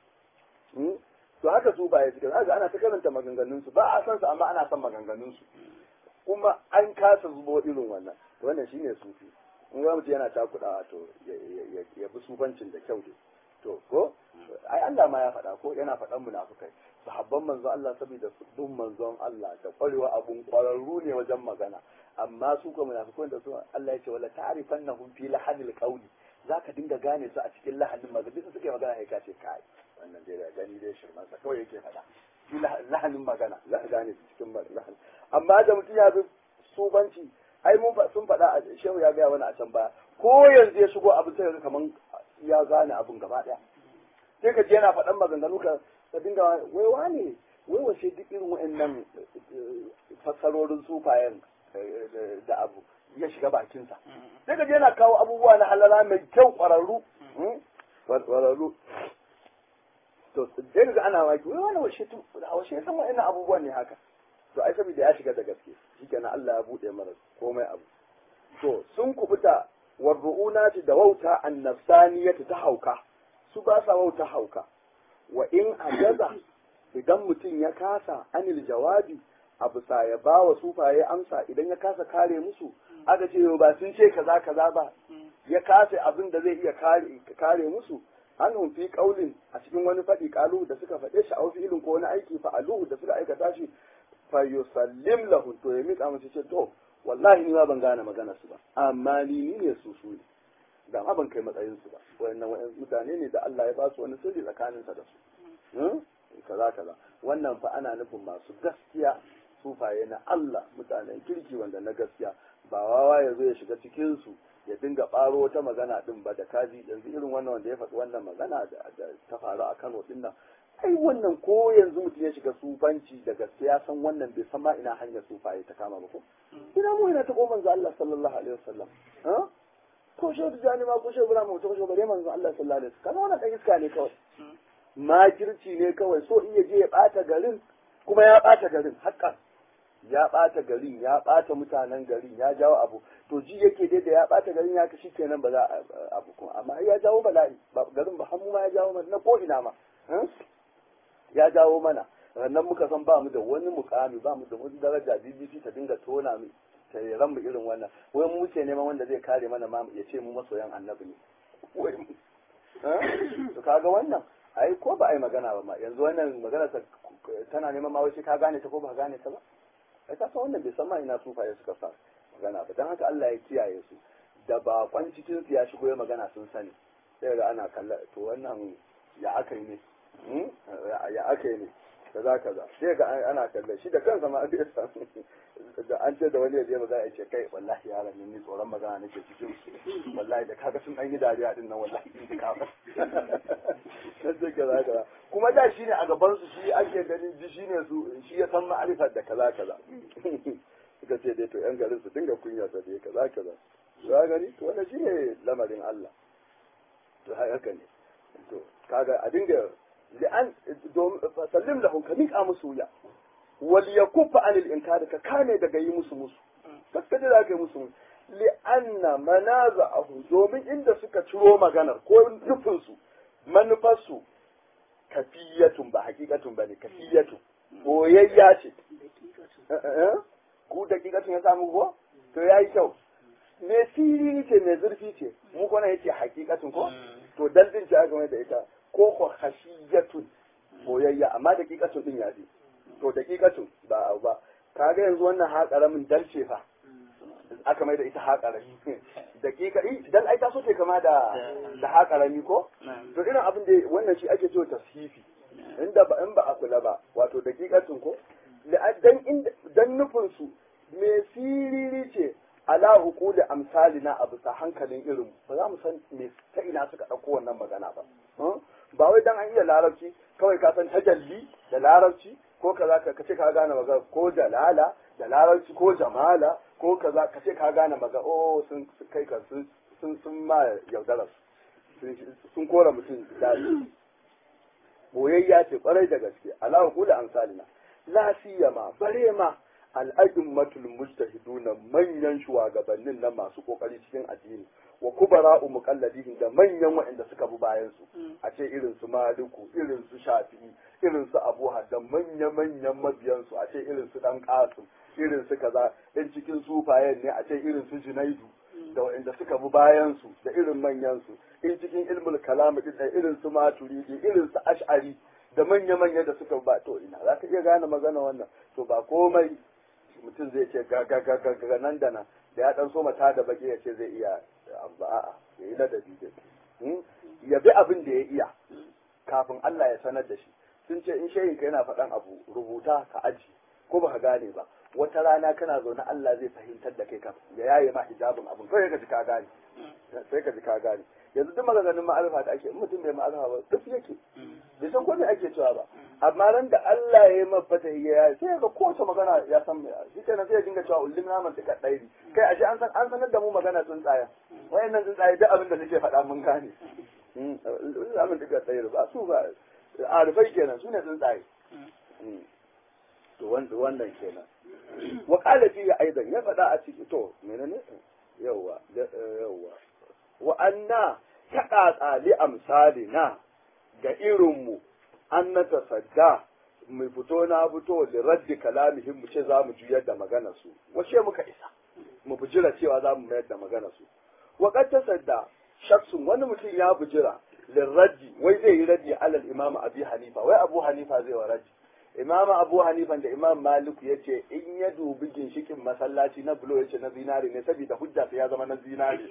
Speaker 1: to haka su ba ya cikin haka ana ta karanta maganganun su ba a san su amma ana son maganganun su kuma an kasa zubo irin wannan to wannan shine sufi in ga mutum yana takudawa to ya bi sufancin da kyau dai to ko ai Allah ma ya faɗa ko yana faɗan munafukai sahabban manzon Allah saboda bin manzon Allah da kwarewa abun kwararru ne wajen magana amma su ko munafukai da su Allah ya ce wala ta'rifannahum fi lahadil qawli zaka dinga gane su a cikin lahadin magana bisa suke magana kai kace kai wannan dai da gani dai shirman sa kawai yake faɗa fi lahadin magana za ka gane su cikin lahadin amma da mutum ya bi subanci ai mun sun faɗa a shehu ya gaya wani a can baya ko yanzu ya shigo abin sai kaman ya gane abin gaba ɗaya sai ka ji yana faɗan maganganu ka ka dinga wai wane wai wace duk irin wa'annan fassarorin sufayen da abu ya shiga bakinsa sai ka ji yana kawo abubuwa na halala mai kyau ƙwararru ƙwararru to sai ga ana waki wai wani wace wace san wa'annan abubuwan ne haka to ai saboda ya shiga da gaske shikenan Allah ya bude mara komai abu to sun kubuta warru'unati da wauta annafsaniyati ta hauka su ba sa wauta hauka wa in ajaza idan mutum ya kasa anil jawabi a bisa ya ba wa sufaye amsa idan ya kasa kare musu aka ce ba sun ce kaza kaza ba ya kasa abin da zai iya kare kare musu an fi kaulin a cikin wani faɗi kalu da suka faɗe shi a wasu ilin ko wani aiki fa aluhu da suka aikata shi fa yusallim lahu to ya miƙa musu ce to wallahi ni ma ban gane magana su ba amma ni ni ne su su ne da ma ban kai matsayin su ba wayannan wayan mutane ne da Allah ya ba su wani sirri tsakanin sa da su kaza kaza wannan fa ana nufin masu gaskiya sufaye na Allah mutanen kirki wanda na gaskiya ba wawa ya zo ya shiga cikin su ya dinga ɓaro wata magana din ba da kaji yanzu irin wannan wanda ya faɗi wannan magana da ta faru a Kano din nan ai wannan ko yanzu mutum ya shiga sufanci da gaske ya san wannan bai san ma ina hanyar sufaye ta kama ba ko ina mu ina ta ko manzo Allah sallallahu alaihi wasallam ha ko shi da jani ma ko shi bura mu to shi bare manzo Allah sallallahu alaihi wasallam kana wannan dan iska ne kawai makirci ne kawai so iya je ya bata garin kuma ya bata garin haƙƙan ya bata garin ya bata mutanen garin ya jawo abu to ji yake dai da ya bata garin ya kashi kenan ba za a abu kuma amma ya jawo bala'i garin ba hannu ma ya jawo mana na ko ina ma ya jawo mana rannan muka san ba mu da wani mukami ba mu da wani daraja BBC ta dinga tona mu ta ran mu irin wannan wai mu ce neman wanda zai kare mana ma ya ce mu masoyan annabi ne wai mu to kaga wannan ai ko ba ai magana ba ma yanzu wannan magana ta tana neman ma wai sai ka gane ta ko ba gane ta ba ai ka san wannan bai san ma ina sufaye suka sa magana ba dan haka Allah ya kiyaye su da bakon cikin su ya shigo ya magana sun sani sai ga ana kalla to wannan ya aka yi ne ya aka yi ne kaza kaza sai ga ana kallon shi da kansa ma bai san da an ce da wani ya je magana ya ce kai wallahi yaran ni tsoron magana nake cikin su wallahi da kaga sun dan yi dariya din nan wallahi in ka ba sai kaza kaza kuma da shi ne a gaban su shi ake ganin ji shi ne su shi ya san ma'arifar da kaza kaza suka ce dai to yan garin su dinga kunya ta dai kaza kaza za gani to wannan shine lamarin Allah to haka ne to kaga a dinga li'an sallim lahum ka miƙa musu wuya wal yakuffa anil inkari ka kame daga yi musu musu gaskiya da ka yi musu li'anna manaza'ahu domin inda suka ciro maganar ko nufinsu manufarsu kafiyatun ba hakikatun ba ne kafiyatun boyayya ce ku dakikatun ya samu ko to ya yi kyau me sirri ce mai zurfi ce mu kwana yace hakikatun ko to daldin ce aka mai da ita ko ko khashiyatun boyayya amma dakikatun din ya ji to dakikatun ba abu ba kaga yanzu wannan ha karamin dalce fa aka mai da ita ha karami dakika dan ai ta so ce kama da da ha karami ko to irin abin da wannan shi ake cewa tashifi inda ba in ba a kula ba wato dakikatun ko dan inda dan nufin su me siriri ce ala hukuli amsalina a bisa hankalin irin ba za mu san me ta ina suka ɗauko wannan magana ba ba wai dan an iya larabci kawai ka san tajalli da larabci ko kaza ka ce ka gane magana ko jalala da larabci ko jamala ko kaza ka ce ka gane magana oh sun kai ka sun sun sun ma yaudara sun kora mutum dadi boyayya ce kwarai da gaske ala hukuli amsalina la siyama bare ma al'adummatul mujtahiduna manyan shugabannin nan masu kokari cikin addini wa kubara'u muqalladihim da manyan waɗanda suka bi bayan su a ce irin su maliku irin su shafi'i irin su abu da manya manyan mabiyan su a ce irin su dan qasim irin su kaza in cikin sufayen ne a ce irin su junaidu da waɗanda suka bi bayan su da irin manyan su in cikin ilmul kalam din da irin su maturidi irin su ash'ari da manya manya da suka ba to ina za ka iya gane magana wannan to ba komai mutum zai ce ga ga ga ga nan da nan da ya dan so mata da baki ya ce zai iya ba a'a ya yi ladabi da ya bi abin da ya iya kafin Allah ya sanar da shi sun ce in shehin ka yana faɗan abu rubuta ka aji ko ba ka gane ba wata rana kana zaune Allah zai fahimtar da kai ka ya yaye ma hijabin abin kawai ka ji ka gane sai ka ji ka gane yanzu duk maganganun ma'arifa da ake mutum bai ma'arifa ba duk yake bai san ko me ake cewa ba amma ran da Allah ya yi mafata ya sai ga kowace magana ya san me shi kenan sai ya dinga cewa ullim na man tika dairi kai ashe an san an sanar da mu magana tsuntsayen wayannan tsuntsaye duk abin da nake faɗa mun gane ullim na man tika dairi ba su ba arifai kenan su ne tsuntsaye to wannan kenan wa qala fi aidan ya faɗa a ciki to menene yawa yawa wa anna taƙaƙa li amsalina ga irinmu an na tasadda mu fito na fito da raddi kalamihim mu ce za mu juyar da magana su wace muka isa mu bujira cewa za mu mayar da magana su wa qad tasadda shaksun wani mutum ya bujira lirraddi wai zai yi raddi alal imam abi hanifa wai abu hanifa zai wa raddi imam abu hanifa da imam maliku ya ce in ya dubi ginshikin masallaci na bulo ya ce na zinari ne saboda hujja sai ya zama na zinari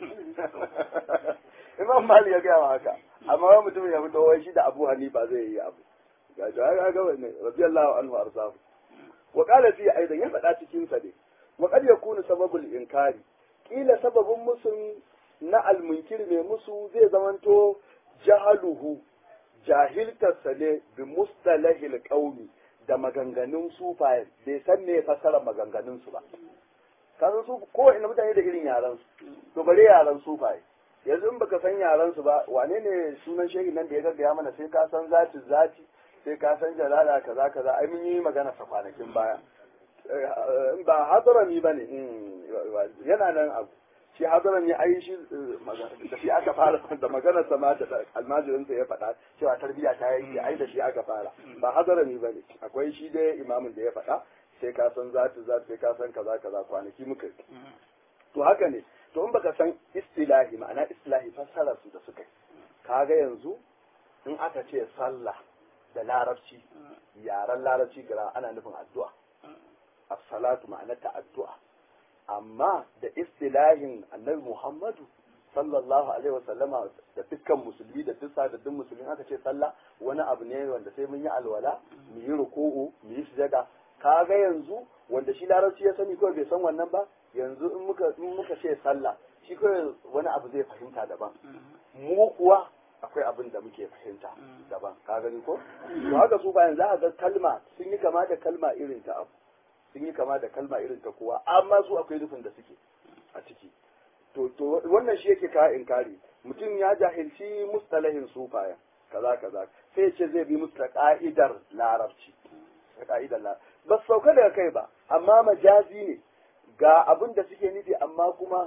Speaker 1: imam malik ya gaya wa haka amma wani mutum ya fito wai shi da abu hanifa zai yi abu ga shi ga ga wannan radiyallahu anhu arsahu wa qala fi aidan ya faɗa cikin sa ne wa qad yakunu sababul inkari kila sababin musun na almunkir mai musu zai zamanto jahaluhu jahiltarsa ne bi mustalahil qaumi da maganganun sufaye bai san me fasara maganganun su ba kasan su ko ina mutane da irin yaran su to bare yaran sufaye yanzu in baka san yaran su ba wane ne sunan shehi nan da ya gaggaya mana sai ka san zati zati sai ka san jalala kaza kaza ai mun yi magana sa kwanakin baya ba hadarami bane yana nan abu shi hadaran ya ai shi da shi aka fara da maganar sa ma da almajirin sa ya faɗa cewa tarbiya ta yi ai da shi aka fara ba hadarami bane akwai shi dai imamin da ya faɗa sai ka san zati zati sai ka san kaza kaza kwanaki muka to haka ne to in baka san istilahi ma'ana istilahi fassara su da suka yi kaga yanzu in aka ce sallah da larabci yaren larabci gara ana nufin addu'a as-salatu ma'anarta addu'a amma da istilahin annabi Muhammadu sallallahu alaihi wasallama da dukkan musulmi da duk sadaddin musulmi aka ce sallah wani abu ne wanda sai mun yi alwala mu yi ruku'u mu yi sujada kaga yanzu wanda shi larabci ya sani kawai bai san wannan ba yanzu in muka in muka ce sallah shi kawai wani abu zai fahimta daban mu kuwa akwai abin da muke fahimta daban ka gani ko to haka su bayan za a ga kalma sun yi kama da kalma irin ta abu sun yi kama da kalma irin ta kowa amma su akwai nufin da suke a ciki to to wannan shi yake ka inkari mutum ya jahilci mustalahin sufaya kaza kaza sai ce zai bi musta ka'idar larabci ka'idar larabci ba sauka daga kai ba amma majazi ne ga abin da suke nufi amma kuma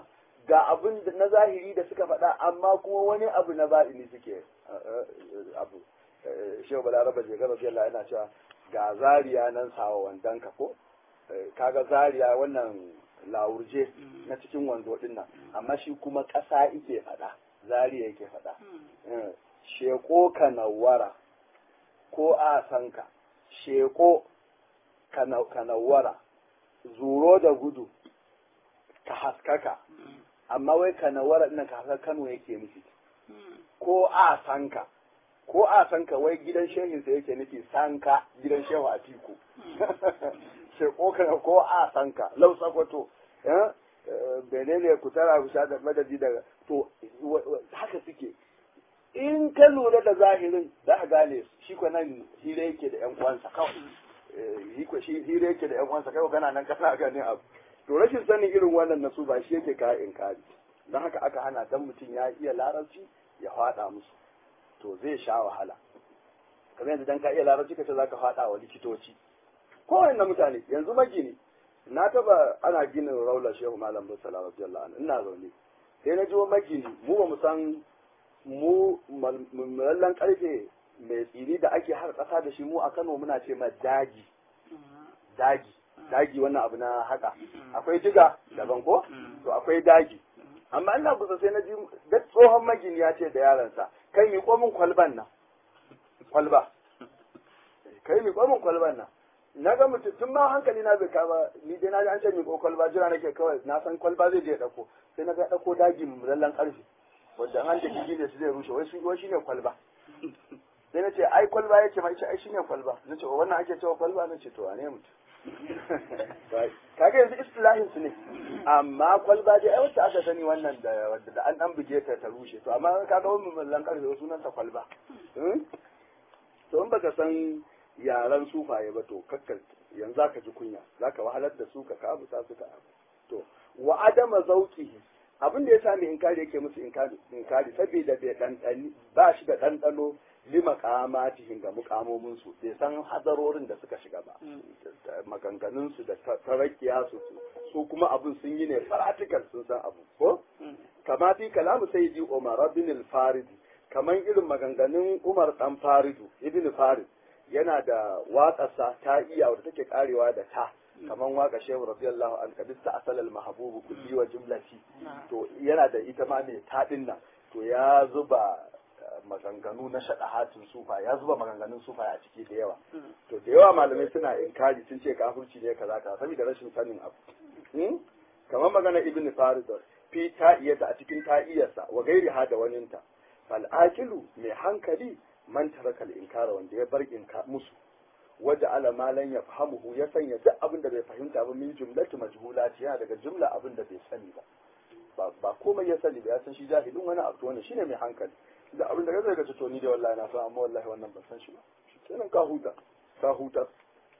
Speaker 1: ga abin na zahiri da suka faɗa amma kuma wani abu na ba'ini suke abu shehu balaraba shekara radiyallahu yana cewa ga zariya nan sawa wandonka ko kaga zariya wannan lawurje na cikin wando din nan amma shi kuma ƙasa ike faɗa zariya yake faɗa sheko ka nawara ko a sanka sheko ka nawara zuro da gudu ka haskaka amma wai ka nawara ɗin ka haskaka kano yake nufi ko a sanka ko a sanka wai gidan shehinsa yake nufi sanka gidan shehu a tiku sheko ka ko a sanka lau sakwato benene ku tara ku sha da madadi daga to haka suke in ka lura da zahirin za ka gane shi ko nan hira yake da yan uwansa kawai shi hira yake da yan uwansa kawai kana nan kana ganin abu to rashin sanin irin wannan nasu ba shi yake ka inkari don haka aka hana dan mutum ya iya larabci ya faɗa musu to zai sha wahala kamar yanzu dan ka iya larabci ka ce za ka faɗa wa likitoci kowanne mutane yanzu magini na taba ana ginin raular shehu malam musala radiyallahu anhu ina zaune sai na ji magini mu ba mu san mu mallan karfe mai tsini da ake har kasa da shi mu a Kano muna ce ma daji daji daji wannan abu na haka akwai diga daban ko to akwai daji amma ina kusa sai na ji da tsohon magini ya ce da yaransa kai mi komin kwalban nan kwalba kai mi komin kwalban nan na ga mutum tun ma hankali na bai kama ni dai na ji an ce mi ko kwalba jira nake kawai na san kwalba zai je ya dauko sai na ga dauko daji lallan karfe wanda an da gigi ne su zai rushe wai shi wai shine kwalba sai na ce ai kwalba yace mai ce ai shine kwalba na ce wannan ake cewa kwalba na ce to wane mutum kaga yanzu istilahin su ne amma kwalba dai ai wacce aka sani wannan da wadda da an dan buge ta ta rushe to amma kaga wannan mallan karfe sunan ta kwalba to in baka san yaran sufaye ba to kakkar yanzu zaka ji kunya zaka wahalar da su ka kabuta su ka to wa adama zauqihi abin da ya sa mai inkari yake musu inkari inkari saboda bai dandani ba shi da dandano lima kamatihin ga mukamomin su bai san hadarorin da suka shiga ba maganganun su da tarakiya su su kuma abin sun yi ne practical sun san abu ko kama fi kalamu sayyidi umar bin al-faridi kaman irin maganganun umar dan faridu ibn farid yana da waƙarsa ta iya wadda take karewa da ta kaman waka shehu radiyallahu an kadista asal al mahbubu kulli wa jumlati to yana da ita ma mai taɗin nan to ya zuba maganganu na shaɗahatin sufa ya zuba maganganun sufa a ciki da yawa to da yawa malamai suna inkari sun ce kafirci ne kaza kaza saboda rashin sanin abu kamar magana ibn farid fi ta'iyata a cikin ta'iyarsa wa gairi ha da waninta fal aqilu mai hankali man taraka al inkara wanda ya bar inka musu waje ala malan ya fahimuhu ya sanya duk abin da bai fahimta ba min jumlatu majhulati yana daga jumla abin da bai sani ba ba komai ya sani ba ya san shi jahilin wani abu wannan shine mai hankali da abin da gaza ga to ni da wallahi na san amma wallahi wannan ban san shi ba kenan ka huta ka huta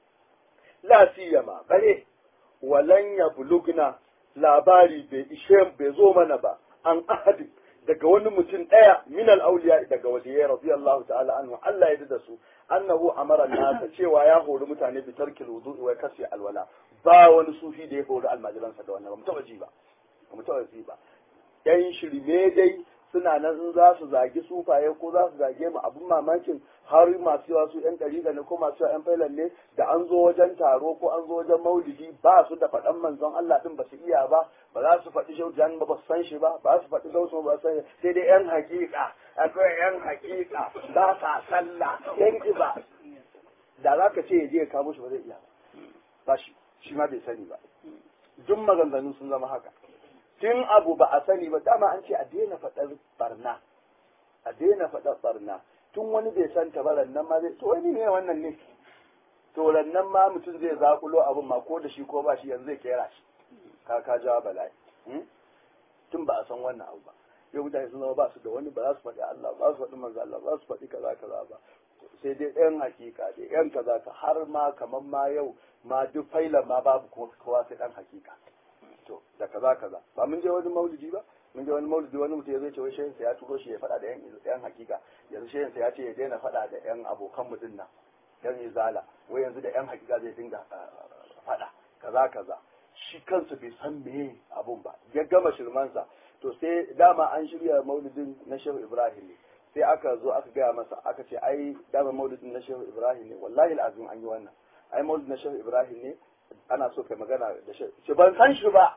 Speaker 1: la siyama bare walan ya bulugna labari bai ishe bai zo mana ba an ahadi daga wani mutum ɗaya min al-awliya daga waliyai radiyallahu ta'ala anhu Allah ya da su annahu amara nasa cewa ya hori mutane bi tarkil wudu'i wa kasi alwala ba wani sufi da ya hori almajiransa da wannan ba mu taba ji ba mu taba ji ba yan shirme dai suna nan in za su zagi sufaye ko za su zage mu abin mamakin har masu yawa su yan ɗariƙa ne ko masu yawa yan failan ne da an zo wajen taro ko an zo wajen maulidi ba su da faɗan manzon Allah din ba su iya ba ba za su faɗi shau jan ba ba su san shi ba ba su faɗi gausu ba su san sai dai yan hakika akwai yan hakika ba sa sallah yan iba da za ka ce ya je ya kamo shi ba zai iya ba shi shi ma bai sani ba duk maganganun sun zama haka tun abu ba a sani ba dama an ce a daina faɗar barna a daina faɗar barna tun wani bai san ta ba nan ma zai to wani ne wannan ne to nan ma mutum zai zakulo abin ma ko da shi ko ba shi yanzu zai kera shi ka ka jawa bala'i tun ba a san wannan abu ba yau mutane sun zama ba su da wani ba za su faɗi Allah ba su faɗi manzo Allah ba su faɗi kaza kaza ba sai dai ɗayan hakika dai ɗayan kaza ka har ma kamar ma yau ma duk failan ma babu kowa sai ɗan hakika to da kaza kaza ba mun je wani maulidi ba mun je wani maulidi wani mutum ya zai ce wai shehin sa ya turo shi ya faɗa da yan yan hakika yanzu shehin sa ya ce ya daina faɗa da yan abokan mutum nan yan izala wai yanzu da yan hakika zai dinga faɗa kaza kaza shi kansa bai san me abun ba ya gama shirmansa to sai dama an shirya maulidin na shehu ibrahim ne sai aka zo aka gaya masa aka ce ai dama maulidin na shehu ibrahim ne wallahi al'azim an yi wannan ai maulidin na shehu ibrahim ne ana so kai magana da shehu ce ban san shi ba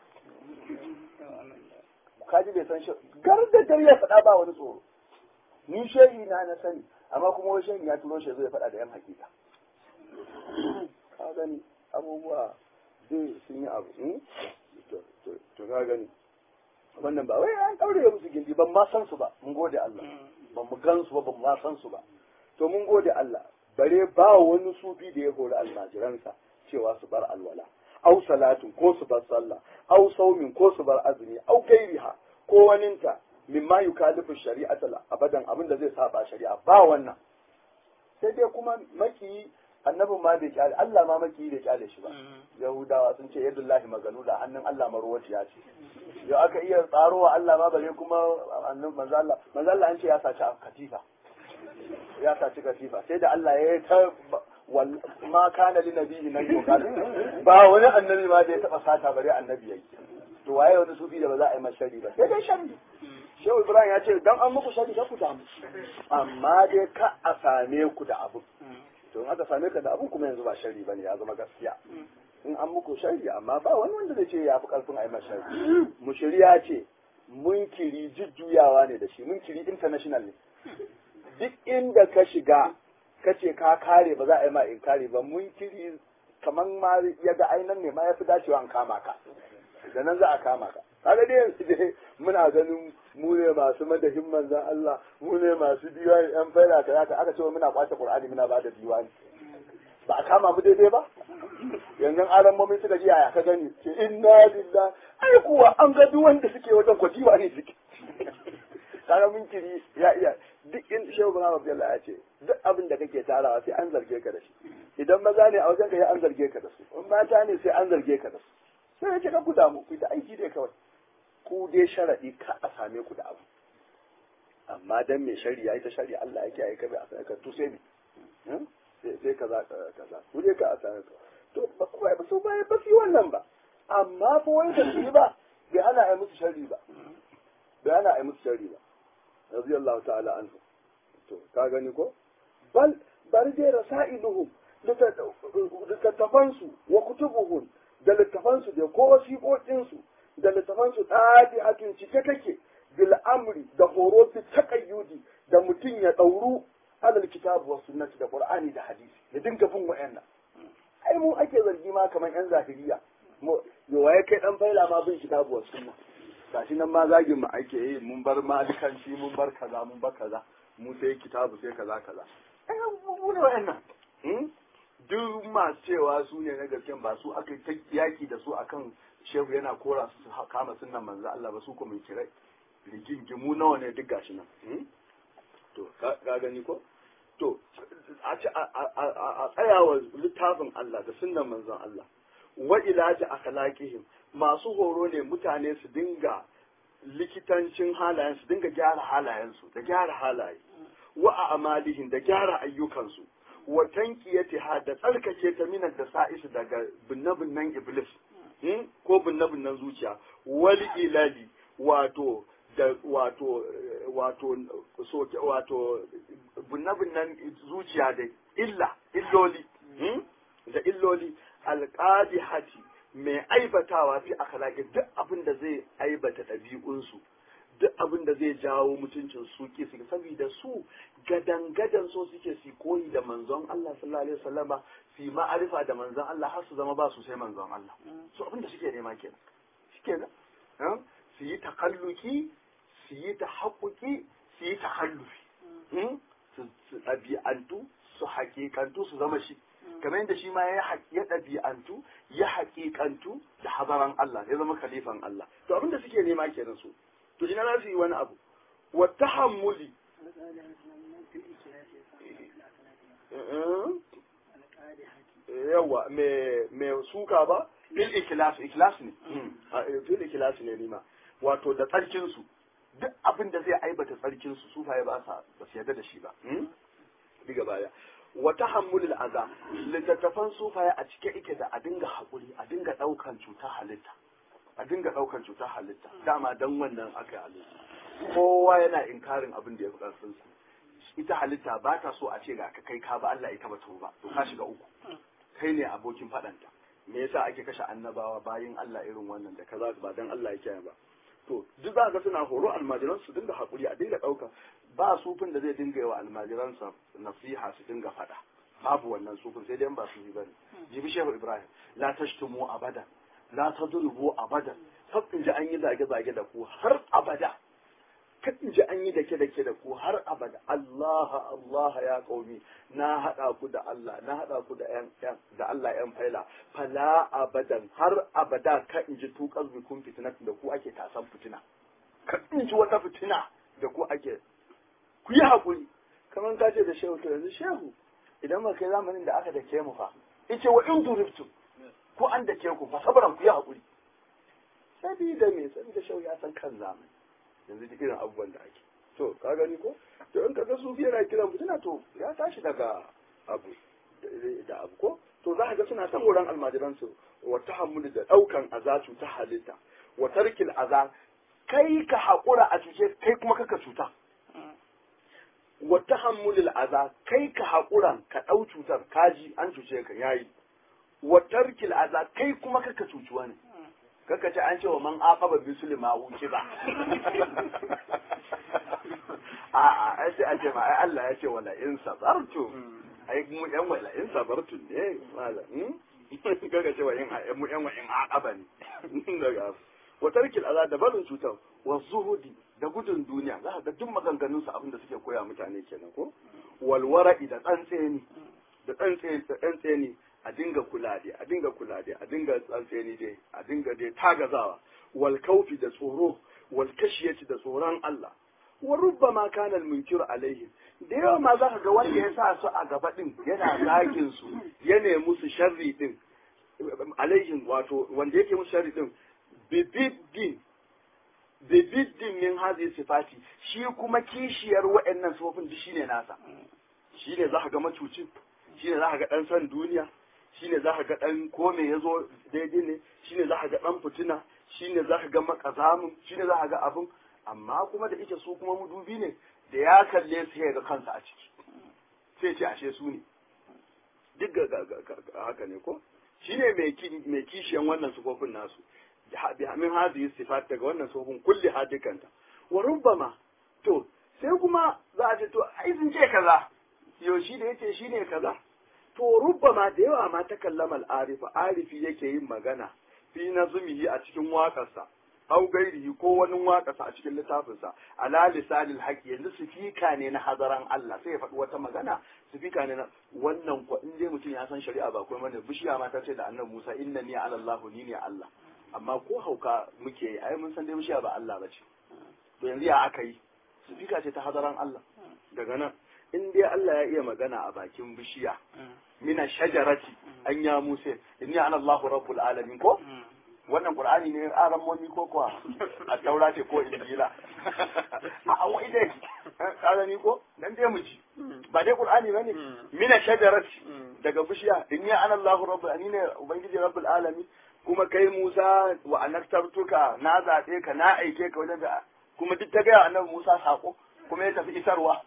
Speaker 1: kaji bai san shi gar da gar ya faɗa ba wani tsoro ni shehi na na sani amma kuma wani shehi ya turo shi zai faɗa da yan hakika ka gani abubuwa zai sun yi abu to ka gani wannan ba wai an daure musu gindi ban ma san su ba mun gode Allah ban mu gan su ba ban ma san su ba to mun gode Allah bare ba wani sufi da ya hori almajiransa cewa su bar alwala au salatin ko su bar sallah au saumin ko su bar azumi au gairiha ko waninta mimma yukalifu shari'ata abadan abin da zai saba shari'a ba wannan sai dai kuma maki annabin ma bai kyale Allah ma maki bai kyale shi ba yahudawa sun ce yadullahi magalula hannun Allah marwaciya ce yau aka iya tsarowa Allah ma bare kuma annabi manzo Allah manzo Allah an ce ya saci katifa ya saci katifa sai da Allah ya ta ma kana li nabiyyi nan yuqal ba wani annabi ma da ya taba sata bare annabi yayi to waye wani sufi da ba za a yi masa shari ba sai dai shari Shehu Ibrahim ya ce dan an muku shari ka ku damu amma dai ka a same ku da abu to in aka same ka da abun kuma yanzu ba shari bane ya zama gaskiya in an muku shari amma ba wani wanda zai ce ya fi karfin a yi masa shari mushriya ce munkiri jujjuyawa ne da shi munkiri international ne duk inda ka shiga ka ce ka kare ba za a yi ma inkari ba munkiri kamar ma ya ga ainan ne ma ya fi dacewa an kama ka da nan za a kama ka kaga dai yanzu dai muna ganin mu ne masu madahin manzan Allah mu ne masu diwani yan faida ka zaka aka ce muna kwace Qur'ani muna ba da diwani ba a kama mu daidai ba yanzu aran mami suka ji yaya ka gani ce inna lillahi ai kuwa an ga duk wanda suke wajen ko diwani suke kaga mun kiri ya iya duk in shehu bin Abdullah ya ce duk abin da kake tarawa sai an zarge ka da shi idan maza ne a wajen ka an zarge ka da su in mata ne sai an zarge ka da su sai ya ce ka ku damu ku da aiki dai kawai ku dai sharaɗi ka a same ku da abu amma dan mai shari'a ita shari'a Allah yake aika bai a same ka to sai ne sai kaza kaza ku dai ka a same ka to ba ba su ba ba su wannan ba amma fa wani da su ba bai hana ai musu shari ba bai hana ai musu shari ba radiyallahu ta'ala anhu to ka gani ko bal bari dai rasailuhum littattafansu wa kutubuhum da littafansu da ko wasiƙoƙinsu da littafansu ɗaɗi hakin cike take bil amri da horo fi taqayyudi da mutum ya ɗauru alal kitabu wa sunnati da qur'ani da hadisi ya dinga bin wa'annan ai mu ake zargi ma kamar yan zahiriya yo waye kai dan faila ma bin kitabu wa sunna gashi nan ma zagin mu ake yi mun bar malikanci mun bar kaza mun bar kaza mu sai kitabu sai kaza kaza ai mu ne wa'annan duk masu cewa su ne na gaske ba su aka ta yaki da su akan shehu yana kora su su kama sunan manzo Allah ba su kuma kirai rigingimu nawa ne duk gashi nan to ka gani ko to a tsayawa littafin Allah da sunan manzon Allah wa ilaji akhlaqihim masu horo ne mutane su dinga likitancin halayen su dinga gyara halayensu da gyara halaye wa a amalihim da gyara ayyukansu wa tankiyatiha da tsarkake ta minan da sa'isu daga binne-binnen iblis ko binne-binnen zuciya wal ilali wato da wato wato soke wato binne-binnen zuciya da illa illoli da illoli alqadihati mai aibatawa fi akhlaqi duk abin da zai aibata ɗabi'unsu duk abin da zai jawo mutuncin su ke su saboda su gadan gadan so suke su koyi da manzon Allah sallallahu alaihi wasallama su ma'arifa da manzon Allah har su zama ba su sai manzon Allah so abin da suke nema kenan shikenan su yi takalluki su yi tahaqquqi su yi takallufi su ɗabi'antu su haƙiƙantu su zama shi kamar yadda shi ma ya ɗabi'antu ya haƙiƙantu da habaran Allah ya zama khalifan Allah to abin da suke nema kenan su to ina za su yi wani abu wa tahammuli yawa me suka ba bil ikhlas ikhlas ne bil ikhlas ne nima wato da tsarkin su duk abin da zai aibata tsarkin su sufaye ba sa ba su yarda da shi ba diga baya wa tahammulul aza littattafan sufaye a cike ike da a dinga haƙuri a dinga ɗaukan cuta halitta a dinga ɗaukar cutar halitta dama dan wannan aka yi halitta kowa yana inkarin abin da ya fi ƙarfin su ita halitta ba ta so a ce ga ka kai ka ba Allah ita ba to ba to ka shiga uku kai ne abokin faɗanta me yasa ake kashe annabawa bayin Allah irin wannan da kaza ba dan Allah yake ba to duk za ga suna horo almajiran su dinga hakuri a dinga ɗauka ba sufin da zai dinga yi wa almajiransa nasiha su dinga faɗa babu wannan sufin sai dai ba su yi bane jibi shehu ibrahim la tashtumu abada la tadrubu abada kar in ji an yi zage zage da ku har abada kar in ji an yi dake dake da ku har abada Allah Allah ya qaumi na hada ku da Allah na hada ku da yan da Allah yan faila fala abadan har abada ka in ji tuqaz bikum fitnat da ku ake tasan fitina kar in ji wata fitina da ku ake ku yi hakuri kamar ka ce da shehu to yanzu shehu idan ba kai zamanin da aka dake mu fa yace wa in duriftu ko an dake ku fa sabran ku yi hakuri sabida me sabida shau ya san kan zamani yanzu duk irin abubuwan da ake to ka gani ko to in kaga sufi yana kiran fitina to ya tashi daga abu da abu ko to za ka ga suna san wurin almajiran su wa tahammuli da daukan azatu ta halitta wa tarkil aza kai ka hakura a cuce kai kuma kaka cuta wa tahammulil aza kai ka haƙura ka ɗau cutar kaji an cuce ka yayi wa tarkil aza kai kuma kaka cuci wani kaka ce an ce wa man aqaba bi sulma wuce ba a a ai sai an ce ma ai Allah ya ce wala in sabartu ai mu yan wala in sabartu ne malam kaka ce wa in mu yan wa in aqaba ne daga wa tarkil aza da barin cutar wa zuhudi da gudun duniya za ka ga duk maganganun su abinda suke koya mutane kenan ko walwara'i da tsantseni da tsantseni da tsantseni a dinga kula dai a dinga kula dai a dinga tsantseni dai a dinga dai tagazawa wal kaufi da tsoro wal kashiyati da tsoron Allah wa rubbama kana al munkiru alaihi da yawa ma za ka ga wanda ya sa su a gaba din yana zagin su ya nemi musu sharri din alaihim wato wanda yake musu sharri din bibiddin bibiddin min hazi sifati shi kuma kishiyar wa'annan sifofin duk shine nasa shine za ka ga macucin shine za ka ga dan san duniya shine za ka ga dan kome ya zo daidai ne shine za ka ga dan fitina shine za ka ga makazamin shine za ka ga abin amma kuma da ita su kuma mudubi ne da ya kalle su ya ga kansa a ciki sai ce ashe su ne duk ga haka ne ko shine mai kishiyan wannan sifofin nasu min hadhihi sifat daga wannan sofin kulli hadikanta wa rubbama to sai kuma za a ce to ai sun ce kaza yo shi da yace shine kaza to rubbama da yawa ma ta kallama al-arifa arifi yake yin magana fi nazmihi a cikin waƙarsa au gairihi ko wani waƙarsa a cikin littafinsa ala lisanil haqi yanzu sifika ne na hazaran Allah sai ya faɗi wata magana sifika ne na wannan ko in dai mutum ya san shari'a ba kuma ne bishiya ma ta ce da annabi Musa innani ala Allah ni ne Allah amma ko hauka muke yi ai mun san dai bishiya ba Allah ba ce to yanzu ya aka yi sifika ce ta hadaran Allah daga nan in dai Allah ya iya magana a bakin bishiya mina shajarati an ya Musa inni ana Allahu rabbul alamin ko wannan qur'ani ne aran momi ko kuwa a taura ce ko injila a an wai dai karani ko dan dai mu ji ba dai qur'ani bane mina shajarati daga bishiya inni ana Allahu rabbul alamin ne ubangiji rabbul alamin kuma kai Musa wa anaktartuka na zaɓe ka na aike ka wajen da kuma duk ta gaya annabi Musa sako kuma ya tafi isarwa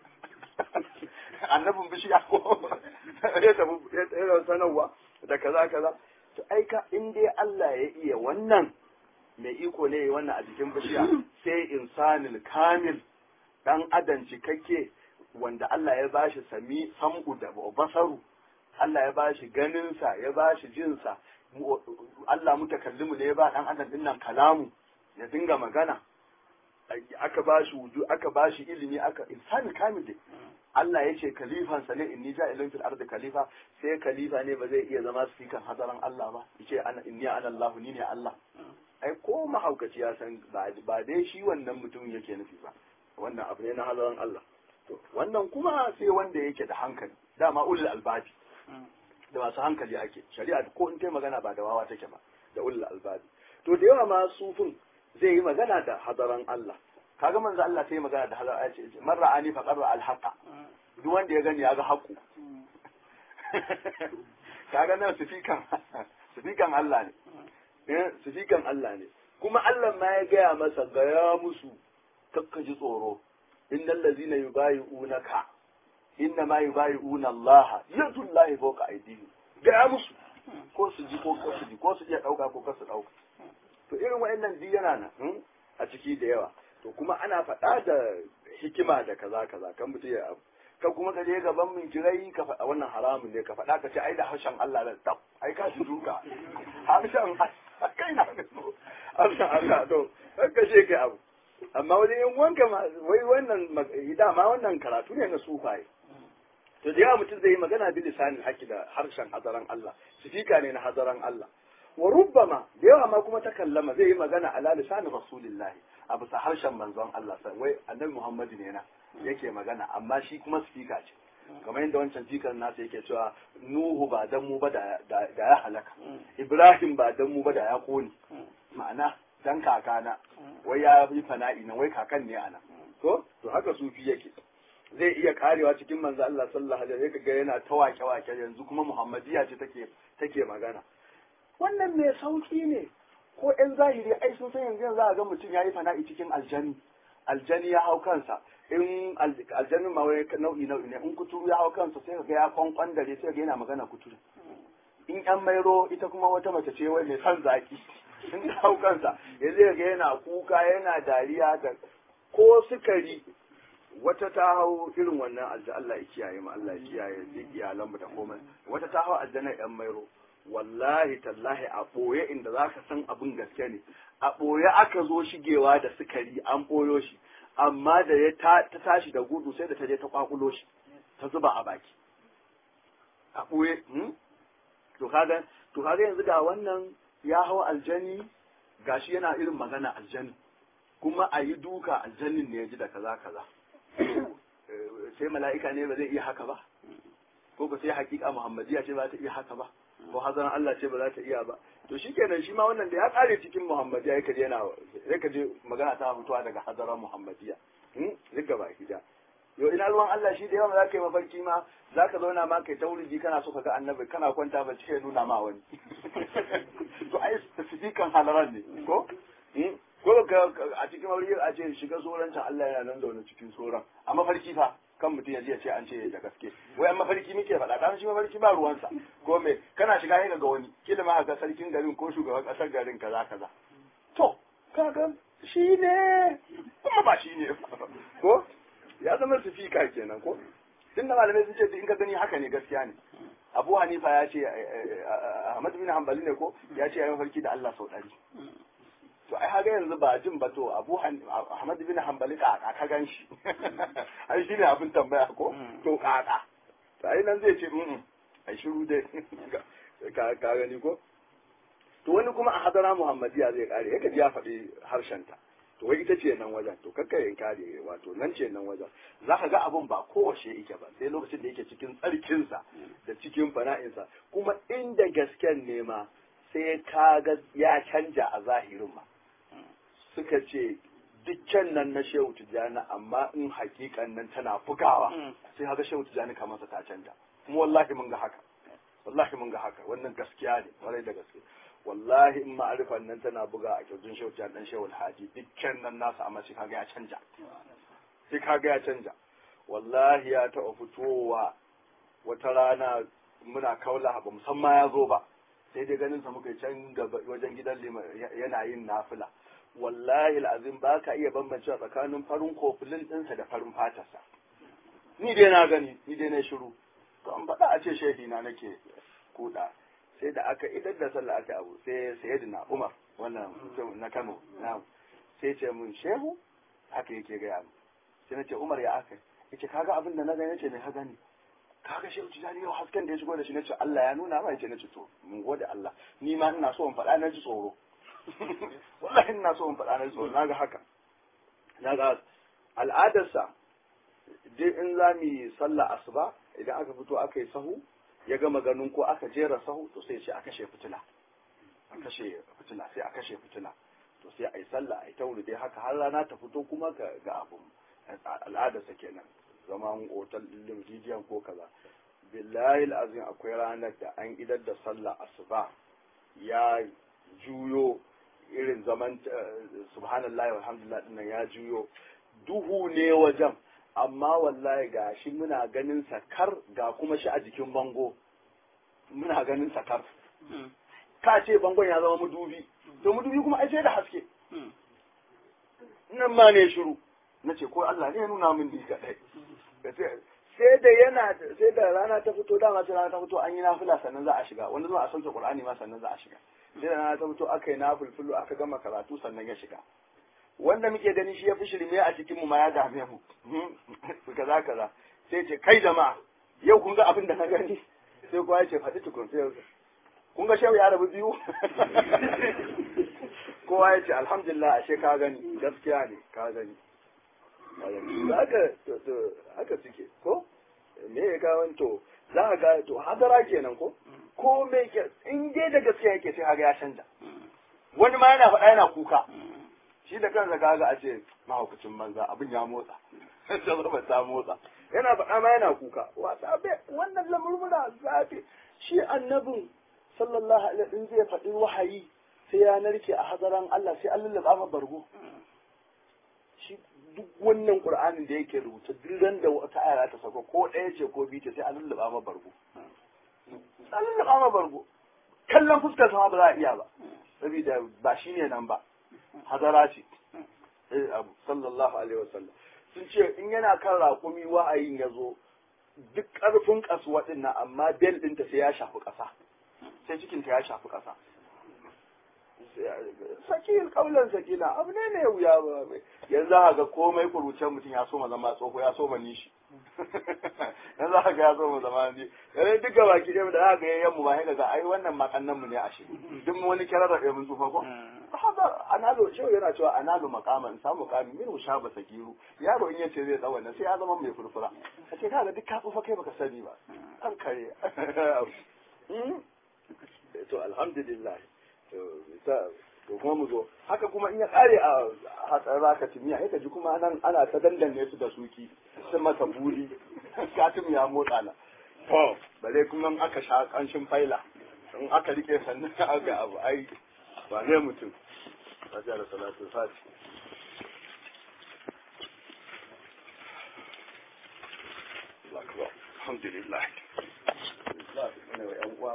Speaker 1: annabin bishiya ko ya tafi ya sanarwa da kaza kaza to aika in dai Allah ya iya wannan mai iko ne wannan a jikin bishiya sai insanil kamil dan adam cikakke wanda Allah ya bashi sami sam'u da basaru Allah ya bashi ganinsa ya bashi jinsa Allah mutakallimu ne ya ba dan adam din nan kalamu ya dinga magana aka bashi wuju aka bashi ilimi aka insani kamil dai Allah ya ce kalifansa ne inni ja'ilun fil ardi khalifa sai khalifa ne ba zai iya zama sikan hadaran Allah ba yace ana inni ana Allah ni ne Allah ai ko mahaukaci ya san ba dai shi wannan mutum yake nufi ba wannan abu ne na hadaran Allah to wannan kuma sai wanda yake da hankali dama ulul albabi da masu hankali ake shari'a ko in ta magana ba da wawa take ba da ulul albabi to da yawa ma sufin zai yi magana da hadaran Allah kaga manzo Allah sai magana da hadaran Allah ce man ra'ani fa qarra al haqa duk wanda ya gani ya ga haƙu kaga nan sifikan sifikan Allah ne eh sifikan Allah ne kuma Allah ma ya gaya masa gaya musu kakka ji tsoro innal ladzina yubayi'unaka inna ma yubayi'una Allah yadullahi fawqa aydihim gaya musu ko su ji ko su ji ko su iya dauka ko su dauka to irin wa'annan duk yana nan a ciki da yawa to kuma ana faɗa da hikima da kaza kaza kan mutum ya abu ka kuma ka je gaban min kirai ka faɗa wannan haramun ne ka faɗa ka ce ai da harshen Allah da tab ai ka shi duka harshen kai na harshen Allah to ka ce kai abu amma wajen yin wanka ma wai wannan dama wannan karatu ne na sufaye to da yawa mutum zai yi magana bi lisanin haƙi da harshen hadaran Allah sifika ne na hadaran Allah wa rubbama da yawa ma kuma ta kallama zai yi magana ala lisanin rasulillahi a bisa harshen manzon Allah sai wai annabi Muhammadu ne na yake magana amma shi kuma sifika ce kamar yadda wancan jikan nasa yake cewa Nuhu ba dan mu ba da ya halaka Ibrahim ba dan mu ba da ya kone ma'ana dan kakana wai ya yi fana'i nan wai kakan ne ana to to haka sufi yake zai iya karewa cikin manzo Allah sallallahu alaihi wasallam ga yana ta wake wake yanzu kuma Muhammadiya ce take take magana wannan mai sauki ne ko ƴan zahiri ai sun san yanzu za a ga mutum yayi fana'i cikin aljani aljani ya hau kansa in aljanin ma wai nau'i nau'i ne in kuturu ya hau kansa sai ga ya kwankwan dare sai ga yana magana kuturu in yan mairo ita kuma wata mace ce wai mai son zaki in hau kansa ya zai ga yana kuka yana dariya da ko sukari wata ta hau irin wannan alja Allah ya kiyaye mu Allah ya kiyaye duk iyalan mu da komai wata ta hau aljanna yan mairo wallahi tallahi a boye inda zaka san abin gaske ne a boye aka zo shigewa da sukari an boyo shi amma da ya ta tashi da gudu sai da ta je ta kwakulo shi ta zuba a baki a boye to kaga to kaga yanzu ga wannan ya hau aljani gashi yana irin magana aljani kuma a yi duka aljannin ne ya ji da kaza kaza sai mala'ika ne ba zai iya haka ba ko ba sai hakika muhammadiya ce ba ta iya haka ba ko hazaran Allah ce ba za ta iya ba to shikenan shi ma wannan da ya kare cikin muhammadiya yake je yana yake je magana ta fitowa daga hazaran muhammadiya duk gaba gida yo ina ruwan Allah shi da yawa za ka yi mafarki ma za ka zauna ma kai ta wuriji kana so ka ga annabi kana kwanta ba cike nuna ma wani to ai sifikan halaran ne ko ko ka a cikin aure a ce shiga tsoron can Allah yana nan zaune cikin tsoron a mafarki fa kan mutum ya ya ce an ce da gaske wai an mafarki muke faɗa kan shi mafarki ba ruwansa ko me kana shiga yin ga wani kila ma ga sarkin garin ko shugaban ƙasar garin kaza kaza to kaga shi ne kuma ba shi ne ko ya zama sufika kenan ko tunda malamai sun ce in ka gani haka ne gaskiya ne Abu Hanifa ya ce Ahmad bin Hanbali ne ko ya ce ya mafarki da Allah sau ɗari to ai haga yanzu ba jin ba to Abu Ahmad bin Hanbali ka ka gan shi ai shine abin tambaya ko to kaka to ai nan zai ce mm ai shiru dai ka ka gani ko to wani kuma a hadara Muhammadiya zai kare yake ji ya faɗi harshen ta to wai ita ce nan wajen to kakka yin kare wato nan ce nan wajen za ka ga abun ba kowace yake ba sai lokacin da yake cikin tsarkinsa da cikin fana'insa kuma inda gasken ne ma sai ka ga ya canja a zahirin ma suka ce dukkan nan na shehu tijjani amma in hakikan nan tana bugawa sai haka shehu tijjani kamar ta canja kuma wallahi mun ga haka wallahi mun ga haka wannan gaskiya ne kwarai da gaske wallahi in ma'arifan nan tana buga a kirjin shehu tijjani dan shehu alhaji dukkan nan nasa amma sai kaga ya canja sai kaga ya canja wallahi ya taɓa fitowa wata rana muna kaula ba musamman ya zo ba sai dai ganin sa muka can gaba wajen gidan yana yin nafila wallahi al'azim ba ka iya bambancewa tsakanin farin kofulin ɗinsa da farin fatarsa ni dai na gani ni dai na shiru to an faɗa a ce shehi na nake kuɗa sai da aka idar da sallah aka abu sai sayyidina umar wannan na kano na sai ce mun shehu haka yake gaya mu sai na ce umar ya aka yace kaga abin da na gani yace me ka gani kaga shehu tijani yau hasken da ya shigo da shi nace Allah ya nuna ma yace nace to mun gode Allah ni ma ina so in faɗa na ji tsoro wallahi ina so in faɗa na ji tsoro naga haka naga al'adarsa duk in za mu yi sallah asuba idan aka fito aka yi sahu ya gama ganin ko aka jera sahu to sai ce a kashe fitila a kashe fitila sai a kashe fitila to sai a yi sallah a yi tauri dai haka har rana ta fito kuma ga abu al'adarsa kenan zaman otal ɗin rijiyan ko kaza billahi azim akwai ranar da an idar da sallah asuba ya juyo irin zaman subhanallah walhamdulillah dinnan ya juyo duhu ne wajen amma wallahi ga shi muna ganin sakar ga kuma shi a jikin bango muna ganin sakar ka ce bangon ya zama mudubi to mudubi kuma ai sai da haske nan ma ne shiru na ce ko Allah ne ya nuna min ni kadai sai da yana sai da rana ta fito dama sai rana ta fito an yi nafila sannan za a shiga wanda zuwa a sauke Qur'ani ma sannan za a shiga sai da rana ta fito aka yi nafilfilu aka gama karatu sannan ya shiga wanda muke gani shi ya fi shirme a cikin mu ma ya dame mu kaza kaza sai ce kai jama'a yau kun ga abin da na gani sai kowa ya ce faɗi tukun sai kun ga shehu ya rabu biyu kowa ya ce alhamdulillah ashe ka gani gaskiya ne ka gani haka haka suke ko me ya kawo to za ka ga to hadara kenan ko ko me ke in dai da gaskiya yake sai haga ya canja wani ma yana faɗa yana kuka shi da kansa kaga a ce mahaukacin banza abin ya motsa sai ta motsa yana faɗa ma yana kuka wasa be wannan lamurmuna zafi shi annabin sallallahu alaihi wasallam zai faɗi wahayi sai ya narke a hadaran Allah sai an lullaba ma bargo shi duk wannan qur'anin da yake rubuta duk ran da wata aya ta sako ko ɗaya ce ko biyu ce sai an lullaba ma bargo an lullaba ma bargo kallon fuskar sama ba za a iya ba saboda ba shi ne nan ba hadara ce eh abu sallallahu alaihi wasallam sun ce in yana kan raƙumi wa'ayin ya zo duk ƙarfin kasuwa ɗin nan amma bel ɗinta sai ya shafi ƙasa sai cikinta ya shafi ƙasa sakil kaulan sakina abu ne ne wuya ba yanzu haka ga komai kurucen mutum ya soma zama tsoho ya soma nishi yanzu haka ya soma zama ni yanzu duka baki ɗaya da haka yayin mu ba sai ga ai wannan makannan mu ne a shi duk wani kirar da mun tsufa ko haka analo shehu yana cewa analo makama in samu kami min musha ba sagiru yaro in yace zai tsawo sai ya zama mai furfura kace kaga duk ka tsufa kai baka sani ba an kare to alhamdulillah to kuma mu zo haka kuma in ya kare a hatsar raka timiya sai ka ji kuma nan ana ta dandanne su da suki sun masa buri katim ya motsa na to bare kuma in aka sha kanshin faila in aka rike sannan aka abu ai ba ne mutum Fatiha da salatu fati Alhamdulillah.